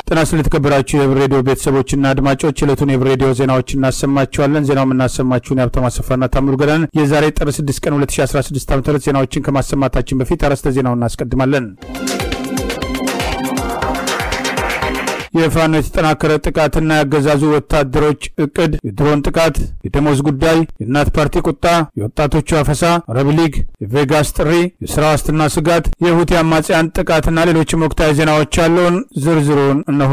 ጤና ስለተከበራችሁ የህብር ሬዲዮ ቤተሰቦችና አድማጮች ዕለቱን የህብር ሬዲዮ ዜናዎች እናሰማችኋለን። ዜናው የምናሰማችሁን የሀብታሙ አሰፋና ታምሩ ገዳን የዛሬ ጥር 6 ቀን 2016 ዓ ም ዜናዎችን ከማሰማታችን በፊት አርዕስተ ዜናውን እናስቀድማለን። የፋኖ የተጠናከረ ጥቃትና ያገዛዙ ወታደሮች እቅድ፣ የድሮን ጥቃት፣ የደሞዝ ጉዳይ፣ የእናት ፓርቲ ቁጣ፣ የወጣቶቹ አፈሳ፣ አረብ ሊግ፣ የቬጋስ ጥሪ፣ የስራ ዋስትና ስጋት፣ የሁቲ አማጽያን ጥቃትና ሌሎችም ወቅታዊ ዜናዎች ያለውን ዝርዝሩን እነሆ።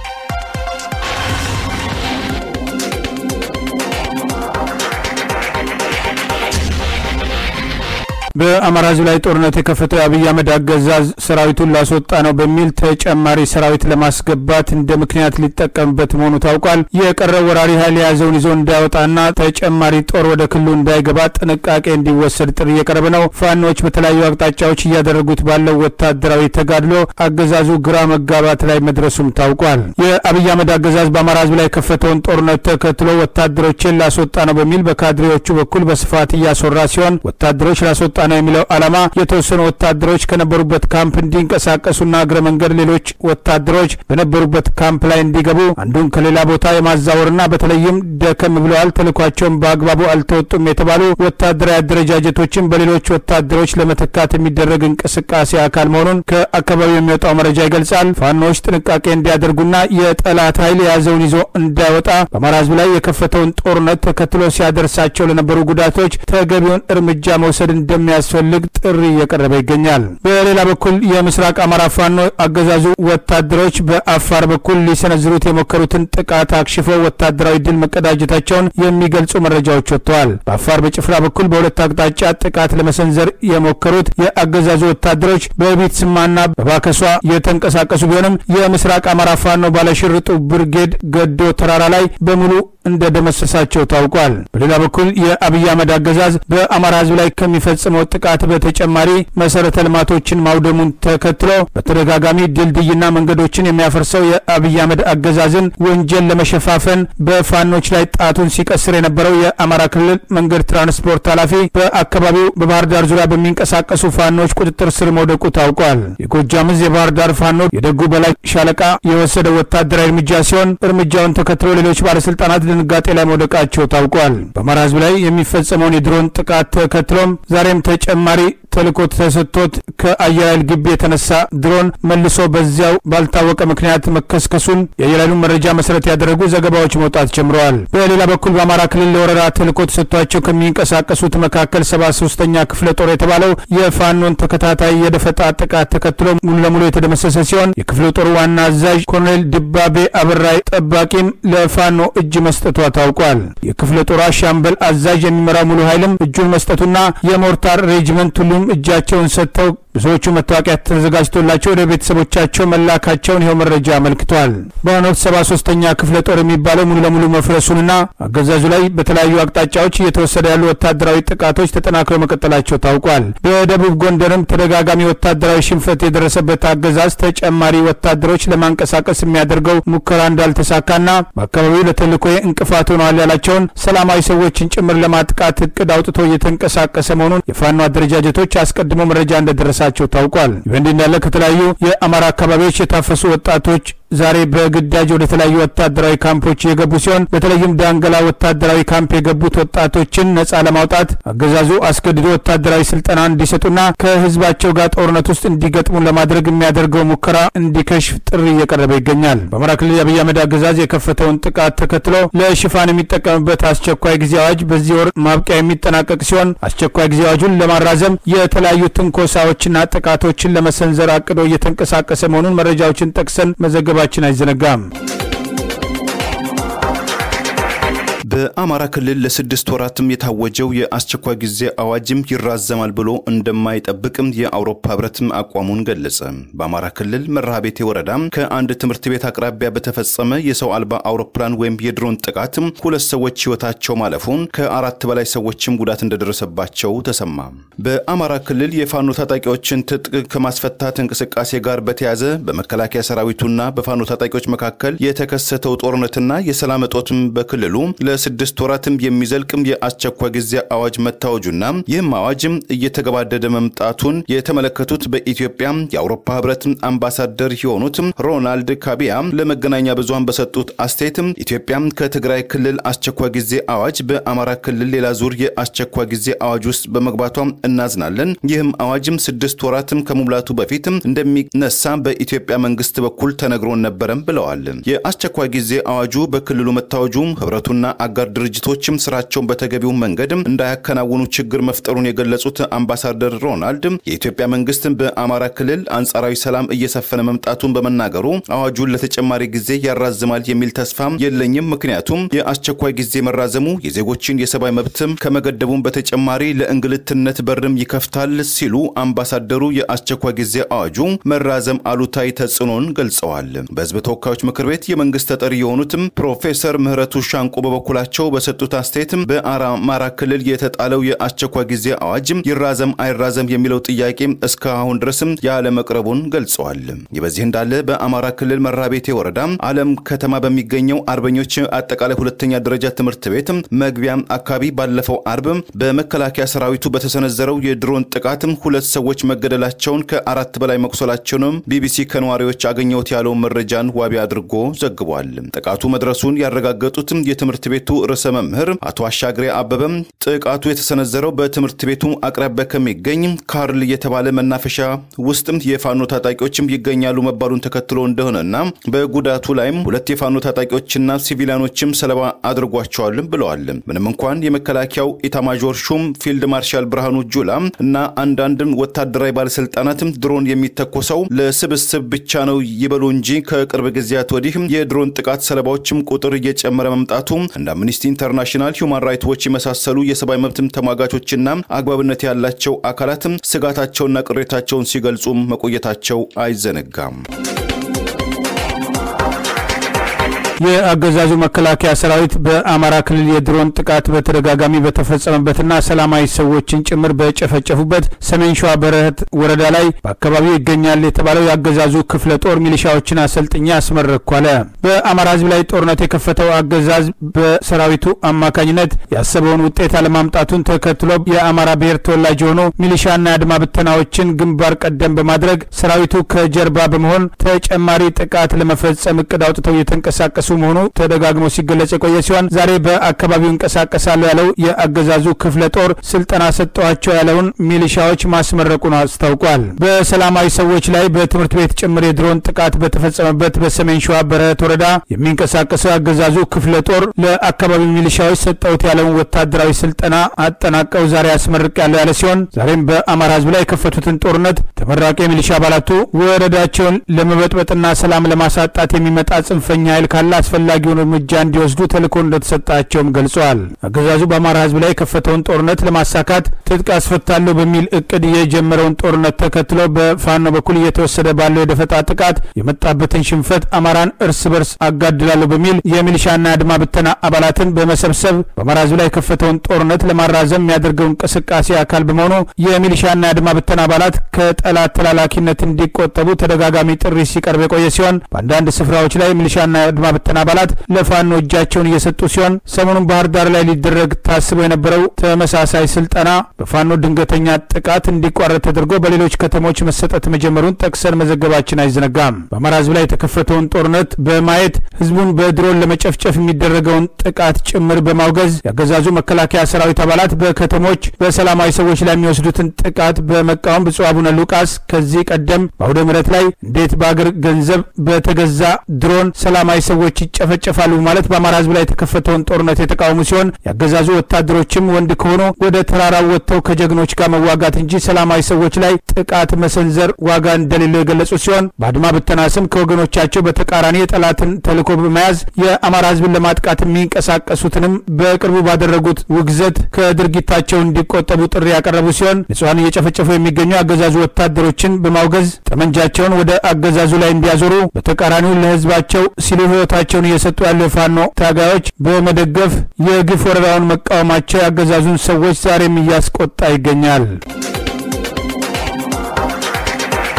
በአማራ ህዝብ ላይ ጦርነት የከፈተው የአብይ አህመድ አገዛዝ ሰራዊቱን ላስወጣ ነው በሚል ተጨማሪ ሰራዊት ለማስገባት እንደ ምክንያት ሊጠቀምበት መሆኑ ታውቋል። የቀረው ወራሪ ኃይል የያዘውን ይዞ እንዳይወጣና ተጨማሪ ጦር ወደ ክልሉ እንዳይገባ ጥንቃቄ እንዲወሰድ ጥሪ እየቀረበ ነው። ፋኖች በተለያዩ አቅጣጫዎች እያደረጉት ባለው ወታደራዊ ተጋድሎ አገዛዙ ግራ መጋባት ላይ መድረሱም ታውቋል። የአብይ አህመድ አገዛዝ በአማራ ህዝብ ላይ የከፈተውን ጦርነት ተከትሎ ወታደሮችን ላስወጣ ነው በሚል በካድሬዎቹ በኩል በስፋት እያስወራ ሲሆን ወታደሮች ላስወጣ ነው የሚለው ዓላማ የተወሰኑ ወታደሮች ከነበሩበት ካምፕ እንዲንቀሳቀሱና እግረ መንገድ ሌሎች ወታደሮች በነበሩበት ካምፕ ላይ እንዲገቡ አንዱን ከሌላ ቦታ የማዛወርና በተለይም ደከም ብለዋል፣ ተልኳቸውን በአግባቡ አልተወጡም የተባሉ ወታደራዊ አደረጃጀቶችን በሌሎች ወታደሮች ለመተካት የሚደረግ እንቅስቃሴ አካል መሆኑን ከአካባቢው የሚወጣው መረጃ ይገልጻል። ፋኖዎች ጥንቃቄ እንዲያደርጉና የጠላት ኃይል የያዘውን ይዞ እንዳይወጣ በአማራ ህዝብ ላይ የከፈተውን ጦርነት ተከትሎ ሲያደርሳቸው ለነበሩ ጉዳቶች ተገቢውን እርምጃ መውሰድ እንደሚያ ያስፈልግ ጥሪ እየቀረበ ይገኛል። በሌላ በኩል የምስራቅ አማራ ፋኖ አገዛዙ ወታደሮች በአፋር በኩል ሊሰነዝሩት የሞከሩትን ጥቃት አክሽፈው ወታደራዊ ድል መቀዳጀታቸውን የሚገልጹ መረጃዎች ወጥተዋል። በአፋር በጭፍራ በኩል በሁለት አቅጣጫ ጥቃት ለመሰንዘር የሞከሩት የአገዛዙ ወታደሮች በቢትስማና በባከሷ የተንቀሳቀሱ ቢሆንም የምስራቅ አማራ ፋኖ ባለሽርጡ ብርጌድ ገዶ ተራራ ላይ በሙሉ እንደደመሰሳቸው ታውቋል። በሌላ በኩል የአብይ አህመድ አገዛዝ በአማራ ህዝብ ላይ ከሚፈጽመው ጥቃት በተጨማሪ መሰረተ ልማቶችን ማውደሙን ተከትሎ በተደጋጋሚ ድልድይና መንገዶችን የሚያፈርሰው የአብይ አህመድ አገዛዝን ወንጀል ለመሸፋፈን በፋኖች ላይ ጣቱን ሲቀስር የነበረው የአማራ ክልል መንገድ ትራንስፖርት ኃላፊ በአካባቢው በባህር ዳር ዙሪያ በሚንቀሳቀሱ ፋኖች ቁጥጥር ስር መውደቁ ታውቋል። የጎጃም ዕዝ የባህር ዳር ፋኖ የደጉ በላይ ሻለቃ የወሰደው ወታደራዊ እርምጃ ሲሆን እርምጃውን ተከትሎ ሌሎች ባለስልጣናት ድንጋጤ ላይ መውደቃቸው ታውቋል። በአማራ ህዝብ ላይ የሚፈጸመውን የድሮን ጥቃት ተከትሎም ዛሬም ተጨማሪ ተልእኮ ተሰጥቶት ከአየር ኃይል ግቢ የተነሳ ድሮን መልሶ በዚያው ባልታወቀ ምክንያት መከስከሱን የአየር ኃይሉን መረጃ መሰረት ያደረጉ ዘገባዎች መውጣት ጀምረዋል። በሌላ በኩል በአማራ ክልል ለወረራ ተልእኮ ተሰጥቷቸው ከሚንቀሳቀሱት መካከል ሰባ ሶስተኛ ክፍለ ጦር የተባለው የፋኖን ተከታታይ የደፈጣ ጥቃት ተከትሎ ሙሉ ለሙሉ የተደመሰሰ ሲሆን የክፍለ ጦሩ ዋና አዛዥ ኮሎኔል ድባቤ አበራይ ጠባቂም ለፋኖ እጅ መስጠቷ ታውቋል። የክፍለ ጦሯ ሻምበል አዛዥ የሚመራው ሙሉ ኃይልም እጁን መስጠቱና የሞርታር ሬጅመንት ሁሉም እጃቸውን ሰጥተው ብዙዎቹ መታወቂያ ተዘጋጅቶላቸው ወደ ቤተሰቦቻቸው መላካቸውን ይኸው መረጃ አመልክቷል። በአሁኑ ወቅት ሰባ ሶስተኛ ክፍለ ጦር የሚባለው ሙሉ ለሙሉ መፍረሱንና አገዛዙ ላይ በተለያዩ አቅጣጫዎች እየተወሰደ ያሉ ወታደራዊ ጥቃቶች ተጠናክረው መቀጠላቸው ታውቋል። በደቡብ ጎንደርም ተደጋጋሚ ወታደራዊ ሽንፈት የደረሰበት አገዛዝ ተጨማሪ ወታደሮች ለማንቀሳቀስ የሚያደርገው ሙከራ እንዳልተሳካና በአካባቢው ለተልዕኮ እንቅፋት ሆነዋል ያላቸውን ሰላማዊ ሰዎችን ጭምር ለማጥቃት እቅድ አውጥቶ እየተንቀሳቀሰ መሆኑን የፋኖ አደረጃጀቶች አስቀድሞ መረጃ እንደደረሳቸው ታውቋል። ይህ በእንዲህ እንዳለ ከተለያዩ የአማራ አካባቢዎች የታፈሱ ወጣቶች ዛሬ በግዳጅ ወደ ተለያዩ ወታደራዊ ካምፖች የገቡ ሲሆን በተለይም ዳንገላ ወታደራዊ ካምፕ የገቡት ወጣቶችን ነጻ ለማውጣት አገዛዙ አስገድዶ ወታደራዊ ስልጠና እንዲሰጡና ከህዝባቸው ጋር ጦርነት ውስጥ እንዲገጥሙ ለማድረግ የሚያደርገው ሙከራ እንዲከሽፍ ጥሪ እየቀረበ ይገኛል። በአማራ ክልል የአብይ አህመድ አገዛዝ የከፈተውን ጥቃት ተከትሎ ለሽፋን የሚጠቀምበት አስቸኳይ ጊዜ አዋጅ በዚህ ወር ማብቂያ የሚጠናቀቅ ሲሆን አስቸኳይ ጊዜ አዋጁን ለማራዘም የተለያዩ ትንኮሳዎችና ጥቃቶችን ለመሰንዘር አቅዶ እየተንቀሳቀሰ መሆኑን መረጃዎችን ጠቅሰን መዘገባ ችን አይዘነጋም። በአማራ ክልል ለስድስት ወራትም የታወጀው የአስቸኳይ ጊዜ አዋጅም ይራዘማል ብሎ እንደማይጠብቅም የአውሮፓ ህብረትም አቋሙን ገለጸ። በአማራ ክልል መርሃቤቴ ወረዳ ከአንድ ትምህርት ቤት አቅራቢያ በተፈጸመ የሰው አልባ አውሮፕላን ወይም የድሮን ጥቃት ሁለት ሰዎች ህይወታቸው ማለፉን ከአራት በላይ ሰዎችም ጉዳት እንደደረሰባቸው ተሰማ። በአማራ ክልል የፋኖ ታጣቂዎችን ትጥቅ ከማስፈታት እንቅስቃሴ ጋር በተያያዘ በመከላከያ ሰራዊቱና በፋኖ ታጣቂዎች መካከል የተከሰተው ጦርነትና የሰላም እጦትም በክልሉ ለስድስት ወራትም የሚዘልቅም የአስቸኳይ ጊዜ አዋጅ መታወጁና ይህም አዋጅም እየተገባደደ መምጣቱን የተመለከቱት በኢትዮጵያ የአውሮፓ ህብረት አምባሳደር የሆኑት ሮናልድ ካቢያ ለመገናኛ ብዙሃን በሰጡት አስተያየትም ኢትዮጵያ ከትግራይ ክልል አስቸኳይ ጊዜ አዋጅ በአማራ ክልል ሌላ ዙር የአስቸኳይ ጊዜ አዋጅ ውስጥ በመግባቷ እናዝናለን። ይህም አዋጅም ስድስት ወራትም ከመሙላቱ በፊት እንደሚነሳ በኢትዮጵያ መንግስት በኩል ተነግሮን ነበረም ብለዋል። የአስቸኳይ ጊዜ አዋጁ በክልሉ መታወጁ ህብረቱና አጋር ድርጅቶችም ስራቸውን በተገቢው መንገድ እንዳያከናውኑ ችግር መፍጠሩን የገለጹት አምባሳደር ሮናልድ የኢትዮጵያ መንግስት በአማራ ክልል አንጻራዊ ሰላም እየሰፈነ መምጣቱን በመናገሩ አዋጁን ለተጨማሪ ጊዜ ያራዝማል የሚል ተስፋ የለኝም። ምክንያቱም የአስቸኳይ ጊዜ መራዘሙ የዜጎችን የሰብአዊ መብትም ከመገደቡም በተጨማሪ ለእንግልትነት በርም ይከፍታል ሲሉ አምባሳደሩ የአስቸኳይ ጊዜ አዋጁ መራዘም አሉታዊ ተጽዕኖን ገልጸዋል። በህዝብ ተወካዮች ምክር ቤት የመንግስት ተጠሪ የሆኑትም ፕሮፌሰር ምህረቱ ሻንቆ በበኩላቸው በሰጡት አስተያየትም በአማራ ክልል የተጣለው የአስቸኳይ ጊዜ አዋጅ ይራዘም አይራዘም የሚለው ጥያቄ እስካሁን ድረስም ያለመቅረቡን ገልጸዋል። ይህ በዚህ እንዳለ በአማራ ክልል መራቤቴ ወረዳ አለም ከተማ በሚገኘው አርበኞች አጠቃላይ ሁለተኛ ደረጃ ትምህርት ቤት መግቢያ አካባቢ ባለፈው አርብ በመከላከያ ሰራዊቱ በተሰነዘረው የድሮን ጥቃት ሁለት ሰዎች መገደላቸውን ከአራት በላይ መቁሰላቸውንም ቢቢሲ ከነዋሪዎች አገኘሁት ያለውን መረጃን ዋቢ አድርጎ ዘግቧል። ጥቃቱ መድረሱን ያረጋገጡት የትምህርት ቤቱ ርዕሰ መምህር አቶ አሻግሬ አበበም ጥቃቱ የተሰነዘረው በትምህርት ቤቱ አቅራቢያ ከሚገኝ ካርል የተባለ መናፈሻ ውስጥ የፋኖ ታጣቂዎችም ይገኛሉ መባሉን ተከትሎ እንደሆነና በጉዳቱ ላይም ሁለት የፋኖ ታጣቂዎችና ሲቪሊያኖችም ሰለባ አድርጓቸዋል ብለዋል። ምንም እንኳን የመከላከያው ኢታማዦር ሹም ፊልድ ማርሻል ብርሃኑ ጁላ እና አንዳንድ ወታደራዊ ባለስልጣናትም ድሮን የሚተኮሰው ለስብስብ ብቻ ነው ይበሉ እንጂ ከቅርብ ጊዜያት ወዲህ የድሮን ጥቃት ሰለባዎችም ቁጥር እየጨመረ መምጣቱ እንደ አምኒስቲ ኢንተርናሽናል፣ ሁማን ራይትስ ዎች የመሳሰሉ የሰብአዊ መብትም ተሟጋቾችና አግባብነት ያላቸው አካላትም ስጋታቸውና ቅሬታቸውን ሲገልጹ መቆየታቸው አይዘነጋም። የአገዛዙ መከላከያ ሰራዊት በአማራ ክልል የድሮን ጥቃት በተደጋጋሚ በተፈጸመበትና ሰላማዊ ሰዎችን ጭምር በጨፈጨፉበት ሰሜን ሸዋ በረህት ወረዳ ላይ በአካባቢው ይገኛል የተባለው የአገዛዙ ክፍለ ጦር ሚሊሻዎችን አሰልጥኛ አስመረኩ አለ። በአማራ ሕዝብ ላይ ጦርነት የከፈተው አገዛዝ በሰራዊቱ አማካኝነት ያሰበውን ውጤት አለማምጣቱን ተከትሎ የአማራ ብሔር ተወላጅ የሆኑ ሚሊሻና የአድማ ብተናዎችን ግንባር ቀደም በማድረግ ሰራዊቱ ከጀርባ በመሆን ተጨማሪ ጥቃት ለመፈጸም እቅድ አውጥተው እየተንቀሳቀሱ መሆኑ ተደጋግሞ ሲገለጽ የቆየ ሲሆን ዛሬ በአካባቢው እንቀሳቀሳለሁ ያለው የአገዛዙ ክፍለ ጦር ስልጠና ሰጠዋቸው ያለውን ሚሊሻዎች ማስመረቁን አስታውቋል። በሰላማዊ ሰዎች ላይ በትምህርት ቤት ጭምር የድሮን ጥቃት በተፈጸመበት በሰሜን ሸዋ በረህት ወረዳ የሚንቀሳቀሰው የአገዛዙ ክፍለ ጦር ለአካባቢው ሚሊሻዎች ሰጠውት ያለውን ወታደራዊ ስልጠና አጠናቀው ዛሬ ያስመርቅ ያለው ያለ ሲሆን ዛሬም በአማራ ህዝብ ላይ የከፈቱትን ጦርነት ተመራቂ የሚሊሻ አባላቱ ወረዳቸውን ለመበጥበጥና ሰላም ለማሳጣት የሚመጣ ጽንፈኛ ኃይል ካለ አስፈላጊውን እርምጃ እንዲወስዱ ተልዕኮ እንደተሰጣቸውም ገልጸዋል። አገዛዙ በአማራ ህዝብ ላይ የከፈተውን ጦርነት ለማሳካት ትጥቅ አስፈታለሁ በሚል እቅድ የጀመረውን ጦርነት ተከትሎ በፋኖ በኩል እየተወሰደ ባለው የደፈጣ ጥቃት የመጣበትን ሽንፈት አማራን እርስ በርስ አጋድላለሁ በሚል የሚሊሻና የአድማ ብተና አባላትን በመሰብሰብ በአማራ ህዝብ ላይ የከፈተውን ጦርነት ለማራዘም የሚያደርገው እንቅስቃሴ አካል በመሆኑ የሚሊሻና የአድማ ብተና አባላት ከጠላት ተላላኪነት እንዲቆጠቡ ተደጋጋሚ ጥሪ ሲቀርብ የቆየ ሲሆን በአንዳንድ ስፍራዎች ላይ ሚሊሻና የአድማ ብተና አባላት ለፋኖ እጃቸውን እየሰጡ ሲሆን ሰሞኑን ባህር ዳር ላይ ሊደረግ ታስቦ የነበረው ተመሳሳይ ስልጠና በፋኖ ድንገተኛ ጥቃት እንዲቋረጥ ተደርጎ በሌሎች ከተሞች መሰጠት መጀመሩን ጠቅሰን መዘገባችን አይዘነጋም። በአማራ ህዝብ ላይ የተከፈተውን ጦርነት በማየት ህዝቡን በድሮን ለመጨፍጨፍ የሚደረገውን ጥቃት ጭምር በማውገዝ ያገዛዙ መከላከያ ሰራዊት አባላት በከተሞች በሰላማዊ ሰዎች ላይ የሚወስዱትን ጥቃት በመቃወም ብፁዕ አቡነ ሉቃስ ከዚህ ቀደም በአውደ ምሕረት ላይ እንዴት በአገር ገንዘብ በተገዛ ድሮን ሰላማዊ ሰዎች ይጨፈጨፋሉ ማለት በአማራ ህዝብ ላይ የተከፈተውን ጦርነት የተቃወሙ ሲሆን ያገዛዙ ወታደሮችም ወንድ ከሆኑ ወደ ተራራው ወጥተው ከጀግኖች ጋር መዋጋት እንጂ ሰላማዊ ሰዎች ላይ ጥቃት መሰንዘር ዋጋ እንደሌለው የገለጹ ሲሆን በአድማ ብተና ስም ከወገኖቻቸው በተቃራኒ የጠላትን ተልዕኮ በመያዝ የአማራ ህዝብን ለማጥቃት የሚንቀሳቀሱትንም በቅርቡ ባደረጉት ውግዘት ከድርጊታቸው እንዲቆጠቡ ጥሪ ያቀረቡ ሲሆን ንጹሐን እየጨፈጨፉ የሚገኙ አገዛዙ ወታደሮችን በማውገዝ ጠመንጃቸውን ወደ አገዛዙ ላይ እንዲያዞሩ በተቃራኒው ለህዝባቸው ሲሉ ህይወታቸውን እየሰጡ ያሉ የፋኖ ታጋዮች በመደገፍ የግፍ ወረራውን መቃወማቸው ያገዛዙን ሰዎች ዛሬም እያስቆጣ ይገኛል።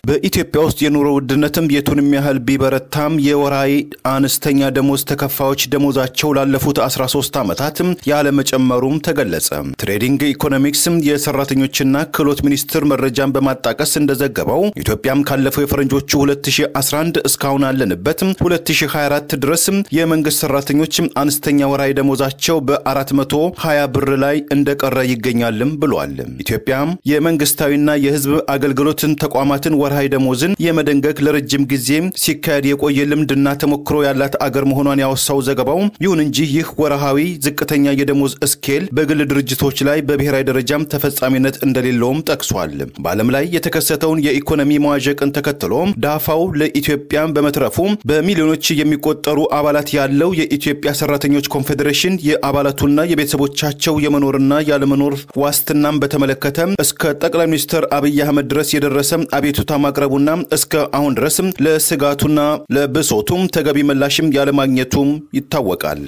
በኢትዮጵያ ውስጥ የኑሮ ውድነትም የቱንም ያህል ቢበረታም የወራዊ አነስተኛ ደሞዝ ተከፋዮች ደሞዛቸው ላለፉት 13 ዓመታት ያለመጨመሩም ተገለጸ። ትሬዲንግ ኢኮኖሚክስ የሰራተኞችና ክህሎት ሚኒስቴር መረጃን በማጣቀስ እንደዘገበው ኢትዮጵያም ካለፈው የፈረንጆቹ 2011 እስካሁን አለንበት 2024 ድረስ የመንግስት ሰራተኞች አነስተኛ ወራዊ ደሞዛቸው በ420 ብር ላይ እንደቀረ ይገኛልም ብሏል። ኢትዮጵያም የመንግስታዊና የህዝብ አገልግሎትን ተቋማትን ወርሃዊ ደሞዝን የመደንገግ ለረጅም ጊዜ ሲካሄድ የቆየ ልምድና ተሞክሮ ያላት አገር መሆኗን ያወሳው ዘገባው፣ ይሁን እንጂ ይህ ወርሃዊ ዝቅተኛ የደሞዝ ስኬል በግል ድርጅቶች ላይ በብሔራዊ ደረጃም ተፈጻሚነት እንደሌለውም ጠቅሷል። በዓለም ላይ የተከሰተውን የኢኮኖሚ መዋዠቅን ተከትሎ ዳፋው ለኢትዮጵያ በመትረፉ በሚሊዮኖች የሚቆጠሩ አባላት ያለው የኢትዮጵያ ሰራተኞች ኮንፌዴሬሽን የአባላቱና የቤተሰቦቻቸው የመኖርና ያለመኖር ዋስትናም በተመለከተ እስከ ጠቅላይ ሚኒስትር አብይ አህመድ ድረስ የደረሰ አቤቱታ ማቅረቡና እስከ አሁን ድረስ ለስጋቱና ለብሶቱም ተገቢ ምላሽም ያለማግኘቱም ይታወቃል።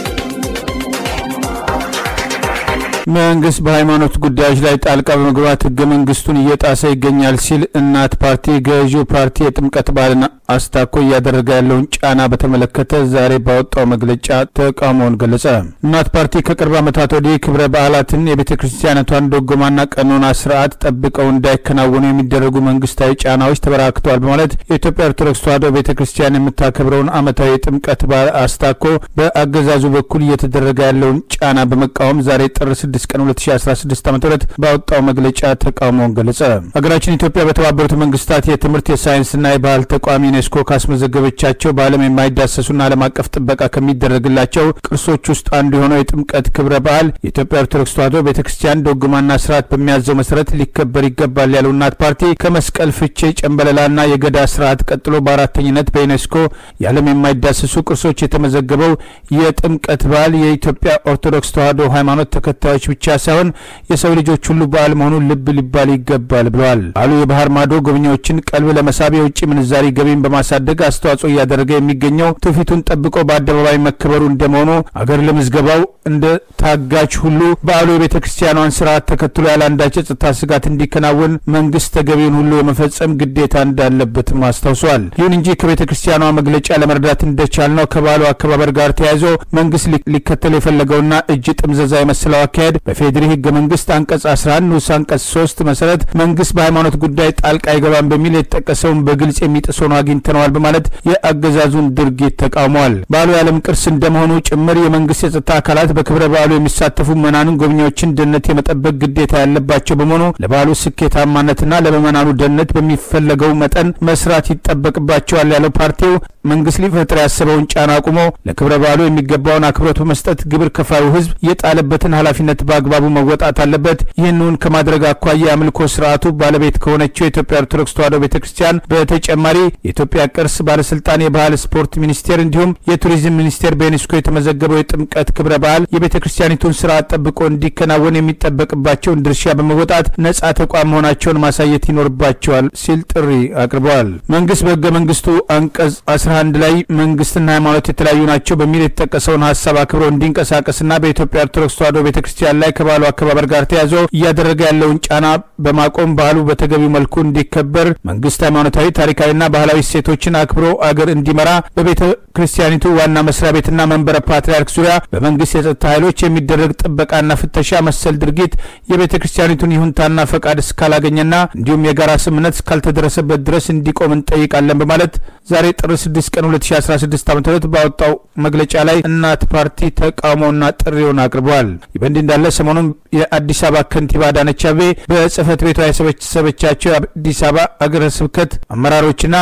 መንግስት በሃይማኖት ጉዳዮች ላይ ጣልቃ በመግባት ህገ መንግስቱን እየጣሰ ይገኛል ሲል እናት ፓርቲ ገዢው ፓርቲ የጥምቀት በዓልን አስታኮ እያደረገ ያለውን ጫና በተመለከተ ዛሬ ባወጣው መግለጫ ተቃውሞውን ገለጸ። እናት ፓርቲ ከቅርብ ዓመታት ወዲህ ክብረ በዓላትን የቤተ ክርስቲያነቷን ዶጎማና ቀኖና ስርዓት ጠብቀው እንዳይከናወኑ የሚደረጉ መንግስታዊ ጫናዎች ተበራክተዋል በማለት የኢትዮጵያ ኦርቶዶክስ ተዋሕዶ ቤተ ክርስቲያን የምታከብረውን ዓመታዊ የጥምቀት በዓል አስታኮ በአገዛዙ በኩል እየተደረገ ያለውን ጫና በመቃወም ዛሬ ጥር 6 ቀን 2016 ዓ ም ባወጣው መግለጫ ተቃውሞውን ገለጸ። ሀገራችን ኢትዮጵያ በተባበሩት መንግስታት የትምህርት የሳይንስና የባህል ተቋም ዩኔስኮ ካስመዘገበቻቸው በዓለም የማይዳሰሱና ዓለም አቀፍ ጥበቃ ከሚደረግላቸው ቅርሶች ውስጥ አንዱ የሆነው የጥምቀት ክብረ በዓል የኢትዮጵያ ኦርቶዶክስ ተዋሕዶ ቤተ ክርስቲያን ዶግማና ስርዓት በሚያዘው መሰረት ሊከበር ይገባል ያለው እናት ፓርቲ ከመስቀል ፍቼ፣ ጨንበለላና የገዳ ስርዓት ቀጥሎ በአራተኝነት በዩኔስኮ የዓለም የማይዳሰሱ ቅርሶች የተመዘገበው የጥምቀት በዓል የኢትዮጵያ ኦርቶዶክስ ተዋሕዶ ሃይማኖት ተከታዮች ብቻ ሳይሆን የሰው ልጆች ሁሉ በዓል መሆኑን ልብ ሊባል ይገባል ብለዋል። በዓሉ የባህር ማዶ ጎብኚዎችን ቀልብ ለመሳብ የውጭ ምንዛሪ ገቢን በማሳደግ አስተዋጽኦ እያደረገ የሚገኘው ትውፊቱን ጠብቆ በአደባባይ መከበሩ እንደመሆኑ አገር ለምዝገባው እንደ ታጋች ሁሉ በዓሉ የቤተ ክርስቲያኗን ስርዓት ተከትሎ ያለ አንዳች የጸጥታ ስጋት እንዲከናወን መንግስት ተገቢውን ሁሉ የመፈጸም ግዴታ እንዳለበትም አስታውሷል። ይሁን እንጂ ከቤተ ክርስቲያኗ መግለጫ ለመረዳት እንደቻልነው ከበዓሉ አከባበር ጋር ተያይዞ መንግስት ሊከተል የፈለገውና እጅ ጥምዘዛ የመሰለው አካሄድ በፌዴሪ ህገ መንግስት አንቀጽ 11 ንዑስ አንቀጽ 3 መሰረት መንግስት በሃይማኖት ጉዳይ ጣልቃ አይገባም በሚል የተጠቀሰውን በግልጽ የሚጥስ ሆኖ አግኝተነዋል በማለት የአገዛዙን ድርጊት ተቃውመዋል። በዓሉ የዓለም ቅርስ እንደመሆኑ ጭምር የመንግስት የጸጥታ አካላት በክብረ በዓሉ የሚሳተፉ ምዕመናንን፣ ጎብኚዎችን ደህንነት የመጠበቅ ግዴታ ያለባቸው በመሆኑ ለበዓሉ ስኬታማነትና ለምዕመናኑ ደህንነት በሚፈለገው መጠን መስራት ይጠበቅባቸዋል ያለው ፓርቲው መንግስት ሊፈጥር ያሰበውን ጫና አቁሞ ለክብረ በዓሉ የሚገባውን አክብሮት በመስጠት ግብር ከፋዩ ህዝብ የጣለበትን ኃላፊነት በአግባቡ መወጣት አለበት። ይህንን ከማድረግ አኳያ የአምልኮ ስርዓቱ ባለቤት ከሆነችው የኢትዮጵያ ኦርቶዶክስ ተዋሕዶ ቤተ ክርስቲያን በተጨማሪ የኢትዮጵያ ቅርስ ባለስልጣን፣ የባህል ስፖርት ሚኒስቴር እንዲሁም የቱሪዝም ሚኒስቴር በዩኔስኮ የተመዘገበው የጥምቀት ክብረ በዓል የቤተ ክርስቲያኒቱን ስርዓት ጠብቆ እንዲከናወን የሚጠበቅባቸውን ድርሻ በመወጣት ነጻ ተቋም መሆናቸውን ማሳየት ይኖርባቸዋል ሲል ጥሪ አቅርበዋል። መንግስት በህገ መንግስቱ አንቀጽ 11 ላይ መንግስትና ሃይማኖት የተለያዩ ናቸው በሚል የተጠቀሰውን ሀሳብ አክብሮ እንዲንቀሳቀስና በኢትዮጵያ ኦርቶዶክስ ተዋሕዶ ቤተ ክርስቲያን ላይ ከባሉ አከባበር ጋር ተያይዞ እያደረገ ያለውን ጫና በማቆም በዓሉ በተገቢው መልኩ እንዲከበር መንግስት ሃይማኖታዊ፣ ታሪካዊና ባህላዊ እሴቶችን አክብሮ አገር እንዲመራ በቤተ ክርስቲያኒቱ ዋና መስሪያ ቤትና መንበረ ፓትርያርክ ዙሪያ በመንግስት የጸጥታ ኃይሎች የሚደረግ ጥበቃና ፍተሻ መሰል ድርጊት የቤተ ክርስቲያኒቱን ይሁንታና ፈቃድ እስካላገኘና እንዲሁም የጋራ ስምምነት እስካልተደረሰበት ድረስ እንዲቆም እንጠይቃለን በማለት ዛሬ ጥር 6 ቀን 2016 ዓ ም ባወጣው መግለጫ ላይ እናት ፓርቲ ተቃውሞና ጥሪውን አቅርበዋል። ይህ በእንዲህ እንዳለ ሰሞኑን የአዲስ አበባ ከንቲባ አዳነች አቤቤ በጽህፈት ቤቷ የሰበሰበቻቸው የአዲስ አበባ አገረ ስብከት አመራሮችና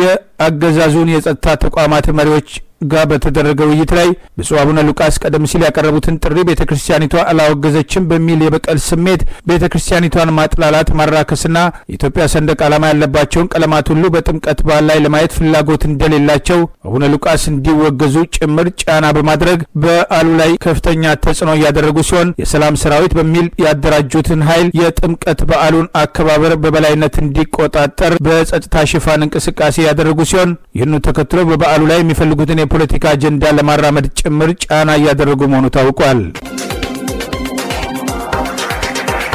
የአገዛዙን የጸጥታ ተቋማት መሪዎች ጋር በተደረገ ውይይት ላይ ብፁዕ አቡነ ሉቃስ ቀደም ሲል ያቀረቡትን ጥሪ ቤተ ክርስቲያኒቷ አላወገዘችም በሚል የበቀል ስሜት ቤተ ክርስቲያኒቷን ማጥላላት፣ ማራከስና የኢትዮጵያ ሰንደቅ ዓላማ ያለባቸውን ቀለማት ሁሉ በጥምቀት በዓል ላይ ለማየት ፍላጎት እንደሌላቸው አቡነ ሉቃስ እንዲወገዙ ጭምር ጫና በማድረግ በዓሉ ላይ ከፍተኛ ተጽዕኖ እያደረጉ ሲሆን የሰላም ሰራዊት በሚል ያደራጁትን ኃይል የጥምቀት በዓሉን አከባበር በበላይነት እንዲቆጣጠር በጸጥታ ሽፋን እንቅስቃሴ ያደረጉ ሲሆን ይህኑ ተከትሎ በበዓሉ ላይ የሚፈልጉትን የፖለቲካ አጀንዳ ለማራመድ ጭምር ጫና እያደረጉ መሆኑ ታውቋል።